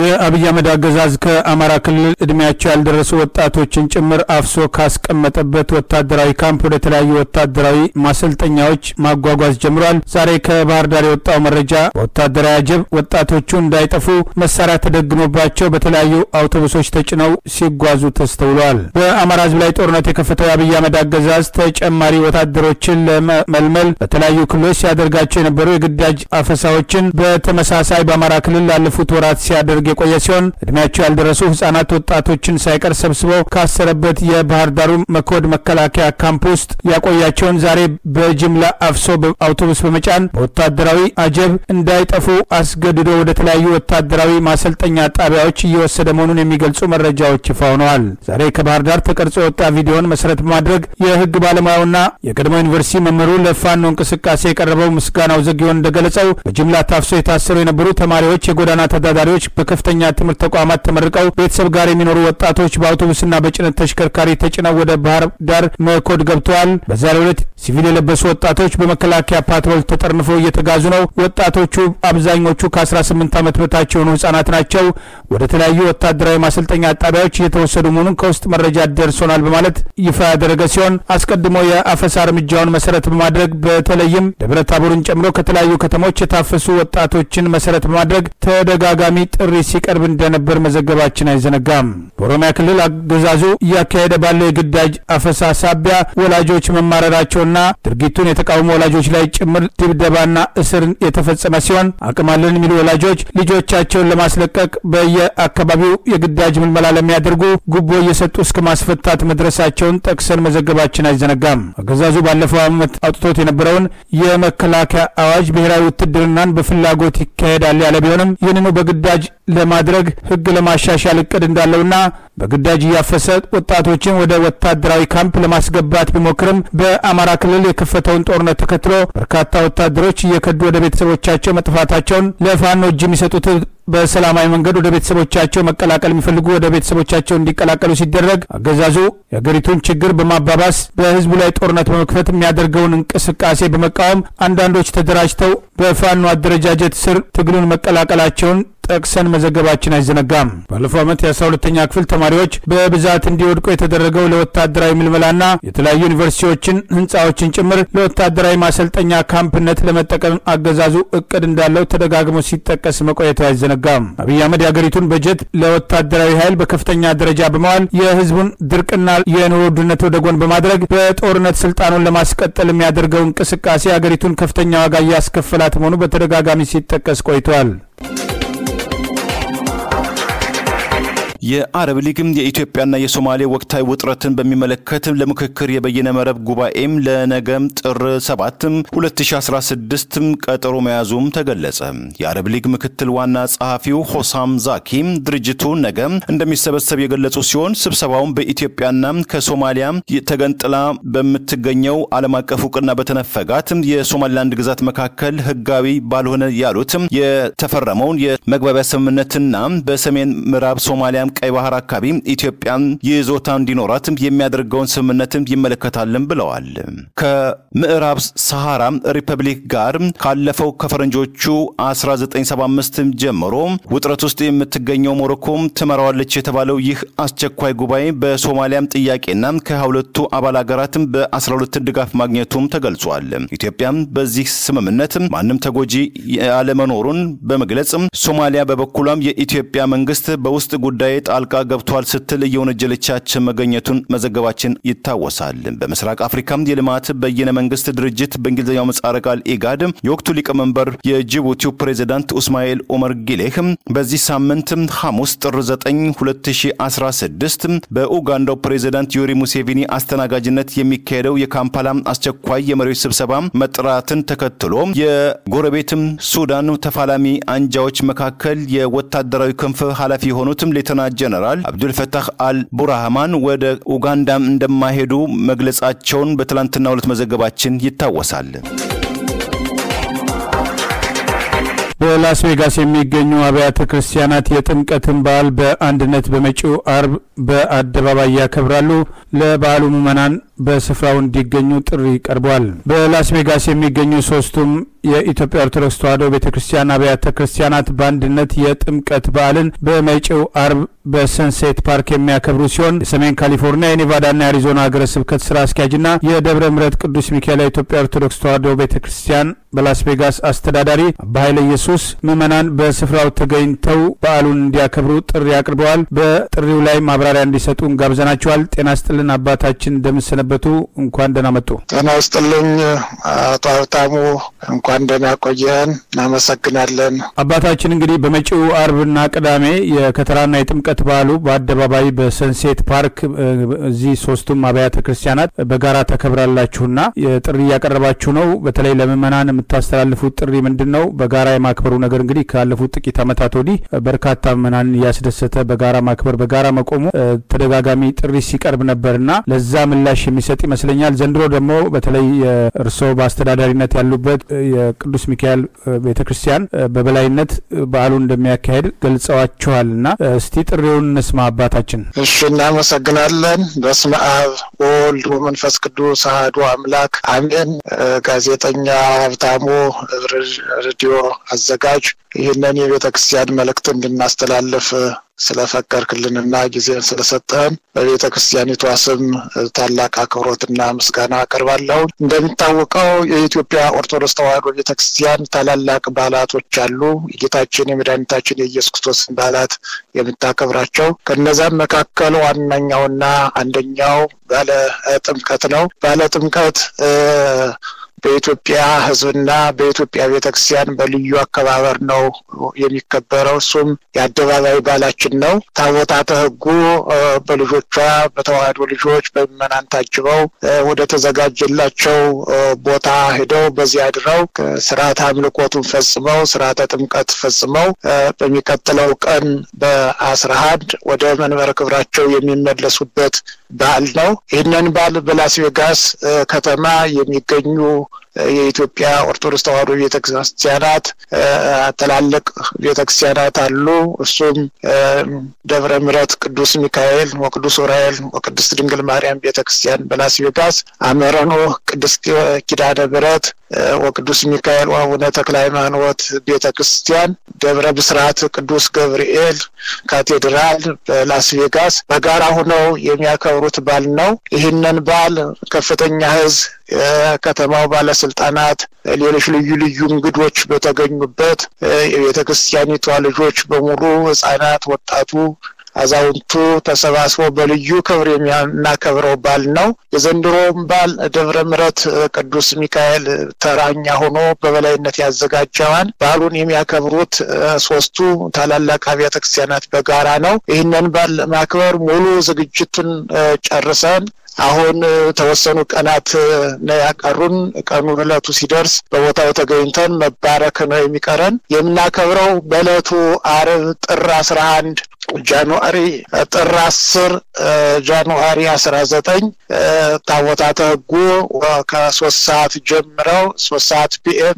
የአብይ አህመድ አገዛዝ ከአማራ ክልል እድሜያቸው ያልደረሱ ወጣቶችን ጭምር አፍሶ ካስቀመጠበት ወታደራዊ ካምፕ ወደ ተለያዩ ወታደራዊ ማሰልጠኛዎች ማጓጓዝ ጀምሯል። ዛሬ ከባህር ዳር የወጣው መረጃ በወታደራዊ አጀብ ወጣቶቹ እንዳይጠፉ መሳሪያ ተደግኖባቸው በተለያዩ አውቶቡሶች ተጭነው ሲጓዙ ተስተውለዋል። በአማራ ሕዝብ ላይ ጦርነት የከፈተው የአብይ አህመድ አገዛዝ ተጨማሪ ወታደሮችን ለመመልመል በተለያዩ ክልሎች ሲያደርጋቸው የነበሩ የግዳጅ አፈሳዎችን በተመሳሳይ በአማራ ክልል ላለፉት ወራት ሲያደርግ የቆየ ሲሆን እድሜያቸው ያልደረሱ ህጻናት ወጣቶችን ሳይቀር ሰብስበው ካሰረበት የባህር ዳሩ መኮድ መከላከያ ካምፕ ውስጥ ያቆያቸውን ዛሬ በጅምላ አፍሶ በአውቶቡስ በመጫን በወታደራዊ አጀብ እንዳይጠፉ አስገድዶ ወደ ተለያዩ ወታደራዊ ማሰልጠኛ ጣቢያዎች እየወሰደ መሆኑን የሚገልጹ መረጃዎች ይፋ ሆነዋል። ዛሬ ከባህር ዳር ተቀርጾ የወጣ ቪዲዮን መሰረት በማድረግ የህግ ባለሙያውና የቀድሞ ዩኒቨርሲቲ መምህሩ ለፋኖ እንቅስቃሴ የቀረበው ምስጋናው ዘግዮን እንደገለጸው በጅምላ ታፍሶ የታሰሩ የነበሩ ተማሪዎች፣ የጎዳና ተዳዳሪዎች፣ በከፍተኛ ትምህርት ተቋማት ተመርቀው ቤተሰብ ጋር የሚኖሩ ወጣቶች በአውቶቡስና በጭነት ተሽከርካሪ ተጭነው ወደ ባህር ዳር መኮድ ገብተዋል። በዛሬው ዕለት ሲቪል የለበሱ ወጣቶች በመከላከያ ፓትሮል ተጠርንፈው እየተጋዙ ነው። ወጣቶቹ አብዛኞቹ ከ18 ዓመት በታች የሆኑ ህጻናት ናቸው። ወደ ተለያዩ ወታደራዊ ማሰልጠኛ ጣቢያዎች እየተወሰዱ መሆኑን ከውስጥ መረጃ ደርሶናል በማለት ይፋ ያደረገ ሲሆን አስቀድሞ የአፈሳ እርምጃውን መሰረት በማድረግ በተለይም ደብረ ታቦርን ጨምሮ ከተለያዩ ከተሞች የታፈሱ ወጣቶችን መሰረት በማድረግ ተደጋጋሚ ጥሪ ሲቀርብ እንደነበር መዘገባችን አይዘነጋም። በኦሮሚያ ክልል አገዛዙ እያካሄደ ባለው የግዳጅ አፈሳ ሳቢያ ወላጆች መማረራቸውና ድርጊቱን የተቃውሞ ወላጆች ላይ ጭምር ድብደባና እስር የተፈጸመ ሲሆን አቅም አለን የሚሉ ወላጆች ልጆቻቸውን ለማስለቀቅ በየአካባቢው የግዳጅ ምልመላ ለሚያደርጉ ጉቦ እየሰጡ እስከ ማስፈታት መድረሳቸውን ጠቅሰን መዘገባችን አይዘነጋም። አገዛዙ ባለፈው ዓመት አውጥቶት የነበረውን የመከላከያ አዋጅ ብሔራዊ ውትድርናን በፍላጎት ይካሄዳል ያለ ቢሆንም ይህንኑ በግዳጅ ለማድረግ ሕግ ለማሻሻል እቅድ እንዳለውና በግዳጅ እያፈሰ ወጣቶችን ወደ ወታደራዊ ካምፕ ለማስገባት ቢሞክርም በአማራ ክልል የከፈተውን ጦርነት ተከትሎ በርካታ ወታደሮች እየከዱ ወደ ቤተሰቦቻቸው መጥፋታቸውን ለፋኖ እጅ የሚሰጡት በሰላማዊ መንገድ ወደ ቤተሰቦቻቸው መቀላቀል የሚፈልጉ ወደ ቤተሰቦቻቸው እንዲቀላቀሉ ሲደረግ አገዛዙ የአገሪቱን ችግር በማባባስ በህዝቡ ላይ ጦርነት በመክፈት የሚያደርገውን እንቅስቃሴ በመቃወም አንዳንዶች ተደራጅተው በፋኖ አደረጃጀት ስር ትግሉን መቀላቀላቸውን ጠቅሰን መዘገባችን አይዘነጋም። ባለፈው ዓመት የአስራ ሁለተኛ ክፍል ተማሪዎች በብዛት እንዲወድቁ የተደረገው ለወታደራዊ ምልመላና የተለያዩ ዩኒቨርሲቲዎችን፣ ህንፃዎችን ጭምር ለወታደራዊ ማሰልጠኛ ካምፕነት ለመጠቀም አገዛዙ እቅድ እንዳለው ተደጋግሞ ሲጠቀስ መቆየቱ አይዘነጋም። አብይ አህመድ የአገሪቱን በጀት ለወታደራዊ ኃይል በከፍተኛ ደረጃ በመዋል የህዝቡን ድርቅና የኑሮ ውድነት ወደ ጎን በማድረግ በጦርነት ስልጣኑን ለማስቀጠል የሚያደርገው እንቅስቃሴ አገሪቱን ከፍተኛ ዋጋ እያስከፈላት መሆኑ በተደጋጋሚ ሲጠቀስ ቆይቷል። የአረብ ሊግም የኢትዮጵያና የሶማሌ ወቅታዊ ውጥረትን በሚመለከት ለምክክር የበይነ መረብ ጉባኤም ለነገም ጥር 7 2016 ቀጠሮ መያዙም ተገለጸ። የአረብ ሊግ ምክትል ዋና ጸሐፊው ሆሳም ዛኪ ድርጅቱ ነገ እንደሚሰበሰብ የገለጹ ሲሆን ስብሰባውን በኢትዮጵያና ከሶማሊያ ተገንጥላ በምትገኘው ዓለም አቀፍ እውቅና በተነፈጋት የሶማሊላንድ ግዛት መካከል ህጋዊ ባልሆነ ያሉት የተፈረመውን የመግባቢያ ስምምነትና በሰሜን ምዕራብ ሶማሊያ ቀይ ባህር አካባቢ ኢትዮጵያን ይዞታ እንዲኖራት የሚያደርገውን ስምምነትን ይመለከታልን ብለዋል። ከምዕራብ ሰሃራ ሪፐብሊክ ጋር ካለፈው ከፈረንጆቹ 1975 ጀምሮ ውጥረት ውስጥ የምትገኘው ሞሮኮም ትመራዋለች የተባለው ይህ አስቸኳይ ጉባኤ በሶማሊያም ጥያቄና ከሁለቱ አባል ሀገራትም በ12 ድጋፍ ማግኘቱም ተገልጿል። ኢትዮጵያም በዚህ ስምምነት ማንም ተጎጂ ያለመኖሩን በመግለጽ ሶማሊያ በበኩሏም የኢትዮጵያ መንግስት በውስጥ ጉዳይ ጣልቃ ገብቷል ስትል እየወነጀለቻችን መገኘቱን መዘገባችን ይታወሳል። በምስራቅ አፍሪካም የልማት በየነ መንግስት ድርጅት በእንግሊዝኛው ምህጻረ ቃል ኢጋድ የወቅቱ ሊቀመንበር የጅቡቲው ፕሬዚዳንት ኡስማኤል ኦመር ጊሌህ በዚህ ሳምንት ሐሙስ ጥር 9 2016 በኡጋንዳው ፕሬዚዳንት ዮሪ ሙሴቪኒ አስተናጋጅነት የሚካሄደው የካምፓላ አስቸኳይ የመሪዎች ስብሰባ መጥራትን ተከትሎ የጎረቤትም ሱዳን ተፋላሚ አንጃዎች መካከል የወታደራዊ ክንፍ ኃላፊ የሆኑትም ሌተና ጀነራል አብዱልፈታህ አል ቡርሃማን ወደ ኡጋንዳም እንደማይሄዱ መግለጻቸውን በትላንትናው ዕለት መዘገባችን ይታወሳል። በላስ ቬጋስ የሚገኙ አብያተ ክርስቲያናት የጥምቀትን በዓል በአንድነት በመጪው አርብ በአደባባይ ያከብራሉ። ለበዓሉ ምዕመናን በስፍራው እንዲገኙ ጥሪ ቀርቧል። በላስ ቬጋስ የሚገኙ ሶስቱም የኢትዮጵያ ኦርቶዶክስ ተዋሕዶ ቤተ ክርስቲያን አብያተ ክርስቲያናት በአንድነት የጥምቀት በዓልን በመጪው አርብ በሰንሴት ፓርክ የሚያከብሩ ሲሆን የሰሜን ካሊፎርኒያ የኔቫዳና የአሪዞና ሀገረ ስብከት ስራ አስኪያጅና የደብረ ምሕረት ቅዱስ ሚካኤል የኢትዮጵያ ኦርቶዶክስ ተዋሕዶ ቤተ ክርስቲያን በላስ ቬጋስ አስተዳዳሪ አባ ኃይለ ኢየሱስ ምዕመናን በስፍራው ተገኝተው በዓሉን እንዲያከብሩ ጥሪ አቅርበዋል። በጥሪው ላይ ማብራሪያ እንዲሰጡን ጋብዘናቸዋል። ጤና ስጥልን አባታችን እንደምሰነበቱ፣ እንኳን ደህና መጡ። ጤና ይስጥልኝ አቶ ሀብታሙ፣ እንኳን ደህና ቆየን። እናመሰግናለን። አባታችን እንግዲህ በመጪው አርብና ቅዳሜ የከተራና የጥምቀት በዓሉ በአደባባይ በሰንሴት ፓርክ እዚህ ሶስቱም አብያተ ክርስቲያናት በጋራ ተከብራላችሁና ጥሪ እያቀረባችሁ ነው። በተለይ ለምዕመናን የምታስተላልፉት ጥሪ ምንድን ነው? በጋራ የማክበሩ ነገር እንግዲህ ካለፉት ጥቂት ዓመታት ወዲህ በርካታ ምዕመናንን እያስደሰተ በጋራ ማክበር በጋራ መቆሙ ተደጋጋሚ ጥሪ ሲቀርብ ነበርና ለዛ ምላሽ የሚሰጥ ይመስለኛል። ዘንድሮ ደግሞ በተለይ እርስዎ በአስተዳዳሪነት ያሉበት የቅዱስ ሚካኤል ቤተ ክርስቲያን በበላይነት በዓሉን እንደሚያካሄድ ገልጸዋችኋልና እስቲ ጥሪውን እንስማ አባታችን። እሺ፣ እናመሰግናለን። በስመ አብ ወወልድ ወመንፈስ ቅዱስ አሐዱ አምላክ አሜን። ጋዜጠኛ ሀብታሙ ሬዲዮ አዘጋጅ ይህንን የቤተ ክርስቲያን መልእክት እንድናስተላልፍ ስለፈቀድክልንና ጊዜን ስለሰጠህን በቤተ ክርስቲያኒቷ ስም ታላቅ አክብሮትና ምስጋና አቀርባለሁ። እንደሚታወቀው የኢትዮጵያ ኦርቶዶክስ ተዋሕዶ ቤተ ክርስቲያን ታላላቅ በዓላቶች አሉ። የጌታችን የመድኃኒታችን የኢየሱስ ክርስቶስን በዓላት የምታከብራቸው ከነዛም መካከል ዋነኛውና አንደኛው ባለ ጥምቀት ነው። ባለ ጥምቀት በኢትዮጵያ ሕዝብና በኢትዮጵያ ቤተክርስቲያን በልዩ አከባበር ነው የሚከበረው። እሱም የአደባባይ በዓላችን ነው። ታቦታተ ሕጉ በልጆቿ በተዋሕዶ ልጆች በምዕመናን ታጅበው ወደ ተዘጋጀላቸው ቦታ ሄደው በዚያ አድረው ስርዓተ አምልኮቱን ፈጽመው ስርዓተ ጥምቀት ፈጽመው በሚቀጥለው ቀን በአስራ አንድ ወደ መንበረ ክብራቸው የሚመለሱበት በዓል ነው። ይህንን በዓል በላስ ቬጋስ ከተማ የሚገኙ የኢትዮጵያ ኦርቶዶክስ ተዋሕዶ ቤተክርስቲያናት ትላልቅ ቤተክርስቲያናት አሉ። እሱም ደብረ ምሕረት ቅዱስ ሚካኤል ወቅዱስ ዑራኤል ወቅድስት ድንግል ማርያም ቤተክርስቲያን በላስ ቬጋስ፣ አመረኖ ቅድስት ኪዳነ ምሕረት ወቅዱስ ሚካኤል ወአቡነ ተክለ ሃይማኖት ቤተ ክርስቲያን፣ ደብረ ብስራት ቅዱስ ገብርኤል ካቴድራል በላስ ቬጋስ በጋራ ሆነው የሚያከብሩት በዓል ነው። ይህንን በዓል ከፍተኛ ሕዝብ የከተማው ባለስልጣናት፣ ሌሎች ልዩ ልዩ እንግዶች በተገኙበት የቤተ ክርስቲያኒቷ ልጆች በሙሉ ሕጻናት፣ ወጣቱ አዛውንቱ ተሰባስበው በልዩ ክብር የሚያናከብረው በዓል ነው። የዘንድሮውም በዓል ደብረ ምሕረት ቅዱስ ሚካኤል ተራኛ ሆኖ በበላይነት ያዘጋጀዋል። በዓሉን የሚያከብሩት ሶስቱ ታላላቅ አብያተ ክርስቲያናት በጋራ ነው። ይህንን በዓል ማክበር ሙሉ ዝግጅቱን ጨርሰን አሁን ተወሰኑ ቀናት ነው ያቀሩን። ቀኑ እለቱ ሲደርስ በቦታው ተገኝተን መባረክ ነው የሚቀረን። የምናከብረው በእለቱ አርብ ጥር አስራ አንድ ጃንዋሪ ጥር አስር ጃንዋሪ አስራ ዘጠኝ ታቦታተ ሕጉ ከሶስት ሰዓት ጀምረው ሶስት ሰዓት ፒኤም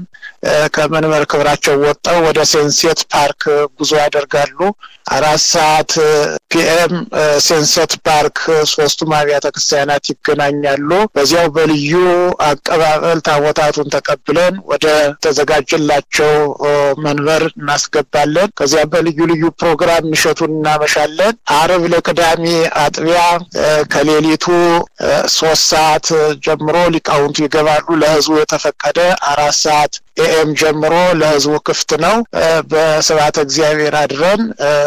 ከመንበር ክብራቸው ወጥተው ወደ ሴንሴት ፓርክ ጉዞ ያደርጋሉ። አራት ሰዓት ፒኤም ሴንሴት ፓርክ ሶስቱም አብያተ ክርስቲያናት ይገናኛሉ። በዚያው በልዩ አቀባበል ታቦታቱን ተቀብለን ወደ ተዘጋጀላቸው መንበር እናስገባለን። ከዚያ በልዩ ልዩ ፕሮግራም ምሸቱን እናመሻለን። አርብ ለቅዳሜ አጥቢያ ከሌሊቱ ሶስት ሰዓት ጀምሮ ሊቃውንቱ ይገባሉ። ለህዝቡ የተፈቀደ አራት ሰዓት ኤኤም ጀምሮ ለህዝቡ ክፍት ነው። በስብሐተ እግዚአብሔር አድረን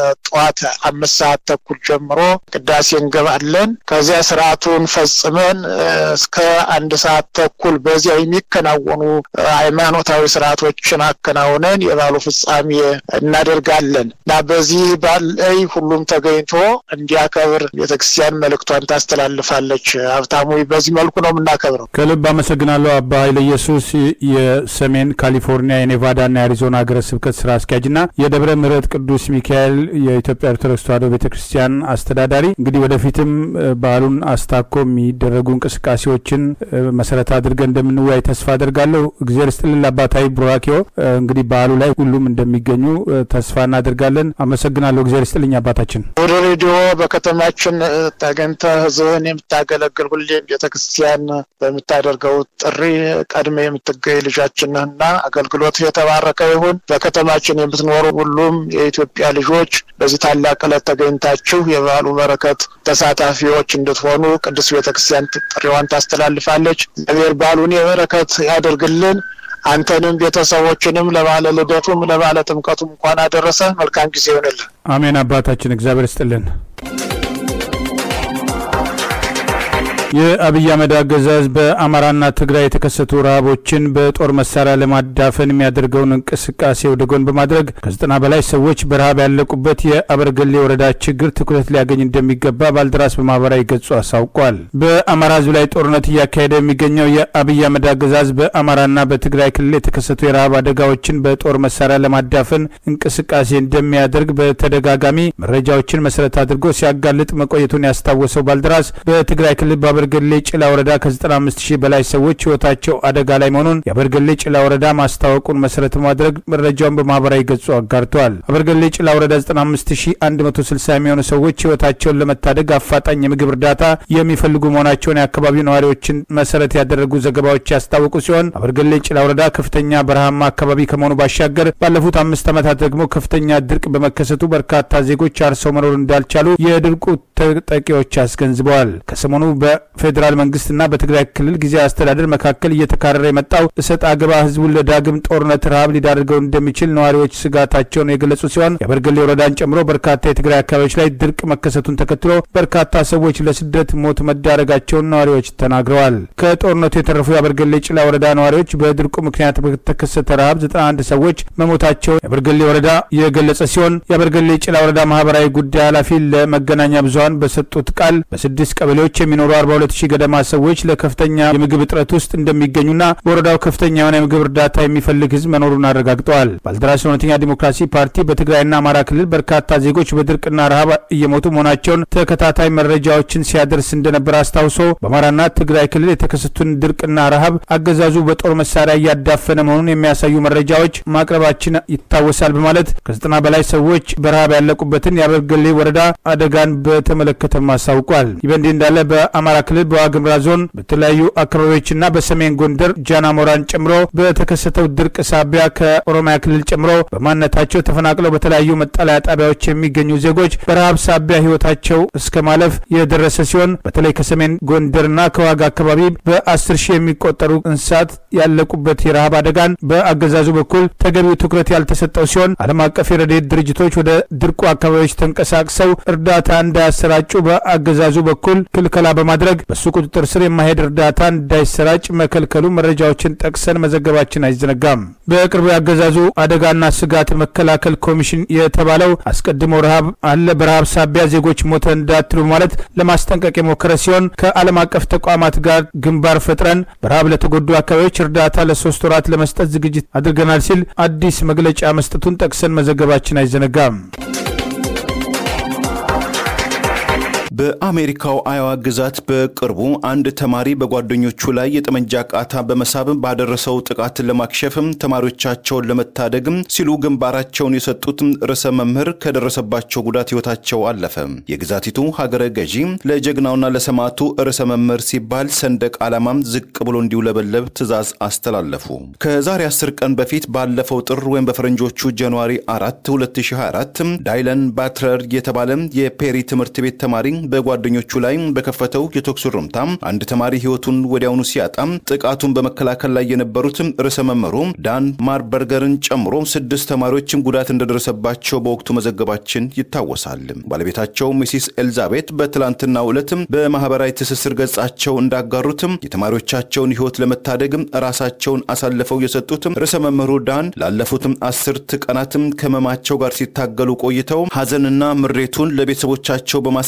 ጠዋት አምስት ሰዓት ተኩል ጀምሮ ቅዳሴ እንገባለን። ከዚያ ስርዓቱን ፈጽመን እስከ አንድ ሰዓት ተኩል በዚያ የሚከናወኑ ሃይማኖታዊ ስርዓቶችን አከናውነን የባሉ ፍጻሜ እናደርጋለን እና በዚህ በዓል ላይ ሁሉም ተገኝቶ እንዲያከብር ቤተክርስቲያን መልእክቷን ታስተላልፋለች። ሀብታሙ፣ በዚህ መልኩ ነው የምናከብረው። ከልብ አመሰግናለሁ አባ ኃይለ ኢየሱስ የሰሜን ካሊፎርኒያ የኔቫዳና የአሪዞና ሀገረ ስብከት ስራ አስኪያጅና የደብረ ምሕረት ቅዱስ ሚካኤል የኢትዮጵያ ኦርቶዶክስ ተዋሕዶ ቤተ ክርስቲያን አስተዳዳሪ። እንግዲህ ወደፊትም በዓሉን አስታኮ የሚደረጉ እንቅስቃሴዎችን መሰረት አድርገን እንደምንወያይ ተስፋ አድርጋለሁ። እግዜር ስጥልን አባታዊ ቡራኬው እንግዲህ በዓሉ ላይ ሁሉም እንደሚገኙ ተስፋ እናደርጋለን። አመሰግናለሁ። እግዜር ስጥልኝ አባታችን። ወደ ሬዲዮ በከተማችን ተገኝተህ ህዝብን የምታገለግል ሁሌም ቤተክርስቲያን በምታደርገው ጥሪ ቀድሜ የምትገኝ ልጃችን ነህና አገልግሎት የተባረከ ይሁን። በከተማችን የምትኖሩ ሁሉም የኢትዮጵያ ልጆች በዚህ ታላቅ ዕለት ተገኝታችሁ የበዓሉ በረከት ተሳታፊዎች እንድትሆኑ ቅዱስ ቤተክርስቲያን ጥሪዋን ታስተላልፋለች። እግዚአብሔር በዓሉን የበረከት ያደርግልን። አንተንም ቤተሰቦችንም ለባለ ልደቱም ለባለ ጥምቀቱም እንኳን አደረሰ። መልካም ጊዜ ይሆንልን። አሜን። አባታችን እግዚአብሔር ይስጥልን። የአብይ አህመድ አገዛዝ በአማራና ትግራይ የተከሰቱ ረሃቦችን በጦር መሳሪያ ለማዳፈን የሚያደርገውን እንቅስቃሴ ወደ ጎን በማድረግ ከዘጠና በላይ ሰዎች በረሃብ ያለቁበት የአበርገሌ ወረዳ ችግር ትኩረት ሊያገኝ እንደሚገባ ባልደራስ በማህበራዊ ገጹ አሳውቋል። በአማራ ህዝብ ላይ ጦርነት እያካሄደ የሚገኘው የአብይ አህመድ አገዛዝ በአማራና በትግራይ ክልል የተከሰቱ የረሃብ አደጋዎችን በጦር መሳሪያ ለማዳፈን እንቅስቃሴ እንደሚያደርግ በተደጋጋሚ መረጃዎችን መሰረት አድርጎ ሲያጋልጥ መቆየቱን ያስታወሰው ባልደራስ በትግራይ ክልል በአበርገሌ ጭላ ወረዳ ከ95 ሺህ በላይ ሰዎች ህይወታቸው አደጋ ላይ መሆኑን የአበርገሌ ጭላ ወረዳ ማስታወቁን መሰረት በማድረግ መረጃውን በማህበራዊ ገጹ አጋርተዋል። አበርገሌ ጭላ ወረዳ 95160 የሚሆኑ ሰዎች ህይወታቸውን ለመታደግ አፋጣኝ የምግብ እርዳታ የሚፈልጉ መሆናቸውን የአካባቢው ነዋሪዎችን መሰረት ያደረጉ ዘገባዎች ያስታወቁ ሲሆን አበርገሌ ጭላ ወረዳ ከፍተኛ በረሃማ አካባቢ ከመሆኑ ባሻገር ባለፉት አምስት ዓመታት ደግሞ ከፍተኛ ድርቅ በመከሰቱ በርካታ ዜጎች አርሰው መኖር እንዳልቻሉ የድርቁ ተጠቂዎች አስገንዝበዋል። ከሰሞኑ በፌዴራል መንግስትና በትግራይ ክልል ጊዜያዊ አስተዳደር መካከል እየተካረረ የመጣው እሰጥ አገባ ህዝቡን ለዳግም ጦርነት ረሃብ ሊዳርገው እንደሚችል ነዋሪዎች ስጋታቸውን የገለጹ ሲሆን የአበርገሌ ወረዳን ጨምሮ በርካታ የትግራይ አካባቢዎች ላይ ድርቅ መከሰቱን ተከትሎ በርካታ ሰዎች ለስደት ሞት መዳረጋቸውን ነዋሪዎች ተናግረዋል። ከጦርነቱ የተረፉ የአበርገሌ ጭላ ወረዳ ነዋሪዎች በድርቁ ምክንያት በተከሰተ ረሃብ 91 ሰዎች መሞታቸውን የአበርገሌ ወረዳ የገለጸ ሲሆን የአበርገሌ ጭላ ወረዳ ማህበራዊ ጉዳይ ኃላፊ ለመገናኛ ብዙሀን በሰጡት ቃል በስድስት ቀበሌዎች የሚኖሩ 42 ሺህ ገደማ ሰዎች ለከፍተኛ የምግብ እጥረት ውስጥ እንደሚገኙና በወረዳው ከፍተኛ የሆነ የምግብ እርዳታ የሚፈልግ ህዝብ መኖሩን አረጋግጠዋል። ባልደራስ ለእውነተኛ ዲሞክራሲ ፓርቲ በትግራይና አማራ ክልል በርካታ ዜጎች በድርቅና ረሃብ እየሞቱ መሆናቸውን ተከታታይ መረጃዎችን ሲያደርስ እንደነበር አስታውሶ በአማራና ትግራይ ክልል የተከሰቱን ድርቅና ረሃብ አገዛዙ በጦር መሳሪያ እያዳፈነ መሆኑን የሚያሳዩ መረጃዎች ማቅረባችን ይታወሳል በማለት ከዘጠና በላይ ሰዎች በረሃብ ያለቁበትን የአበርገሌ ወረዳ አደጋን በተመለከተም አሳውቋል። ይህ በእንዲህ እንዳለ በአማራ ክልል በዋግምራ ዞን በተለያዩ አካባቢዎችና በሰሜን ጎንደር ጃናሞራን ጨምሮ በተከሰተው ድርቅ ሳቢያ ከኦሮሚያ ክልል ጨምሮ በማንነታቸው ተፈናቅለው በተለያዩ መጠለያ ጣቢያዎች የሚገኙ ዜጎች በረሃብ ሳቢያ ህይወታቸው እስከ ማለፍ የደረሰ ሲሆን በተለይ ከሰሜን ጎንደርና ከዋግ አካባቢ በአስር ሺህ የሚቆጠሩ እንስሳት ያለቁበት የረሃብ አደጋን በአገዛዙ በኩል ተገቢው ትኩረት ያልተሰጠው ሲሆን ዓለም አቀፍ የረድኤት ድርጅቶች ወደ ድርቁ አካባቢዎች ተንቀሳቅሰው እርዳታ እንዳያሰራጩ በአገዛዙ በኩል ክልከላ በማድረግ በሱ ቁጥጥር ስር የማሄድ እርዳታ እንዳይሰራጭ መከልከሉ መረጃዎችን ጠቅሰን መዘገባችን አይዘነጋም። በቅርቡ ያገዛዙ አደጋና ስጋት መከላከል ኮሚሽን የተባለው አስቀድሞ ረሃብ አለ፣ በረሃብ ሳቢያ ዜጎች ሞተ እንዳትሉ ማለት ለማስጠንቀቅ የሞከረ ሲሆን ከዓለም አቀፍ ተቋማት ጋር ግንባር ፈጥረን በረሃብ ለተጎዱ አካባቢዎች እርዳታ ለሶስት ወራት ለመስጠት ዝግጅት አድርገናል ሲል አዲስ መግለጫ መስጠቱን ጠቅሰን መዘገባችን አይዘነጋም። በአሜሪካው አዮዋ ግዛት በቅርቡ አንድ ተማሪ በጓደኞቹ ላይ የጠመንጃ ቃታ በመሳብ ባደረሰው ጥቃት ለማክሸፍም ተማሪዎቻቸውን ለመታደግም ሲሉ ግንባራቸውን የሰጡት ርዕሰ መምህር ከደረሰባቸው ጉዳት ሕይወታቸው አለፈ። የግዛቲቱ ሀገረ ገዢ ለጀግናውና ለሰማዕቱ ርዕሰ መምህር ሲባል ሰንደቅ ዓላማም ዝቅ ብሎ እንዲውለበለብ ትዕዛዝ አስተላለፉ። ከዛሬ አስር ቀን በፊት ባለፈው ጥር ወይም በፈረንጆቹ ጃንዋሪ 4 2024 ዳይለን ባትረር የተባለ የፔሪ ትምህርት ቤት ተማሪ በጓደኞቹ ላይ በከፈተው የተኩስ ርምታ አንድ ተማሪ ህይወቱን ወዲያውኑ ሲያጣም ጥቃቱን በመከላከል ላይ የነበሩት ርዕሰ መምህሩ ዳን ማርበርገርን ጨምሮ ስድስት ተማሪዎችም ጉዳት እንደደረሰባቸው በወቅቱ መዘገባችን ይታወሳል። ባለቤታቸው ሚሲስ ኤልዛቤት በትላንትናው ዕለት በማህበራዊ ትስስር ገጻቸው እንዳጋሩትም የተማሪዎቻቸውን ህይወት ለመታደግ ራሳቸውን አሳልፈው የሰጡት ርዕሰ መምህሩ ዳን ላለፉትም አስርት ቀናትም ከህመማቸው ጋር ሲታገሉ ቆይተው ሀዘንና ምሬቱን ለቤተሰቦቻቸው በማስረከብ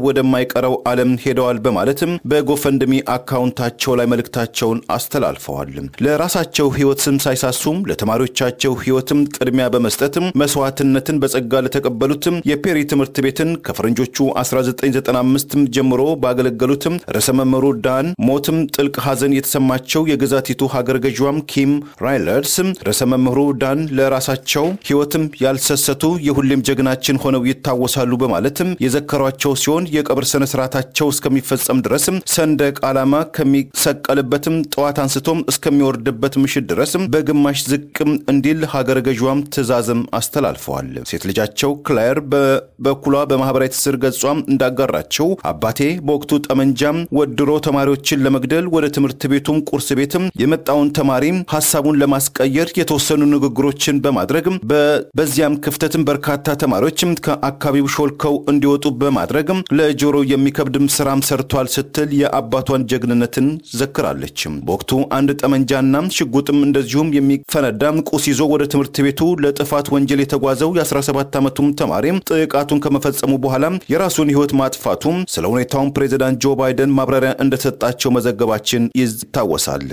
ወደማይቀረው ዓለም ሄደዋል በማለትም በጎፈንድሚ አካውንታቸው ላይ መልእክታቸውን አስተላልፈዋል። ለራሳቸው ሕይወት ስም ሳይሳሱም ለተማሪዎቻቸው ሕይወትም ቅድሚያ በመስጠትም መስዋዕትነትን በጸጋ ለተቀበሉትም የፔሪ ትምህርት ቤትን ከፈረንጆቹ 1995 ጀምሮ ባገለገሉትም ርዕሰ መምህሩ ዳን ሞትም ጥልቅ ሐዘን የተሰማቸው የግዛቲቱ ሀገር ገዥዋም ኪም ራይለርስ ርዕሰ መምህሩ ዳን ለራሳቸው ሕይወትም ያልሰሰቱ የሁሌም ጀግናችን ሆነው ይታወሳሉ በማለትም የዘከሯቸው ሲሆን የቀብር ስነ ስርዓታቸው እስከሚፈጸም ድረስም ሰንደቅ ዓላማ ከሚሰቀልበትም ጠዋት አንስቶም እስከሚወርድበት ምሽት ድረስም በግማሽ ዝቅም እንዲል ሀገር ገዥዋም ትዕዛዝም አስተላልፈዋል። ሴት ልጃቸው ክላየር በበኩሏ በማህበራዊ ትስስር ገጿም እንዳጋራቸው አባቴ በወቅቱ ጠመንጃም ወድሮ ተማሪዎችን ለመግደል ወደ ትምህርት ቤቱም ቁርስ ቤትም የመጣውን ተማሪ ሀሳቡን ለማስቀየር የተወሰኑ ንግግሮችን በማድረግ በዚያም ክፍተትም በርካታ ተማሪዎችም ከአካባቢው ሾልከው እንዲወጡ በማድረግ ለጆሮ የሚከብድም ስራም ሰርቷል ስትል የአባቷን ጀግንነትን ዘክራለች። በወቅቱ አንድ ጠመንጃና ሽጉጥም እንደዚሁም የሚፈነዳ ቁስ ይዞ ወደ ትምህርት ቤቱ ለጥፋት ወንጀል የተጓዘው የ17 ዓመቱም ተማሪ ጥቃቱን ከመፈጸሙ በኋላ የራሱን ሕይወት ማጥፋቱም ስለ ሁኔታውን ፕሬዚዳንት ጆ ባይደን ማብራሪያ እንደተሰጣቸው መዘገባችን ይታወሳል።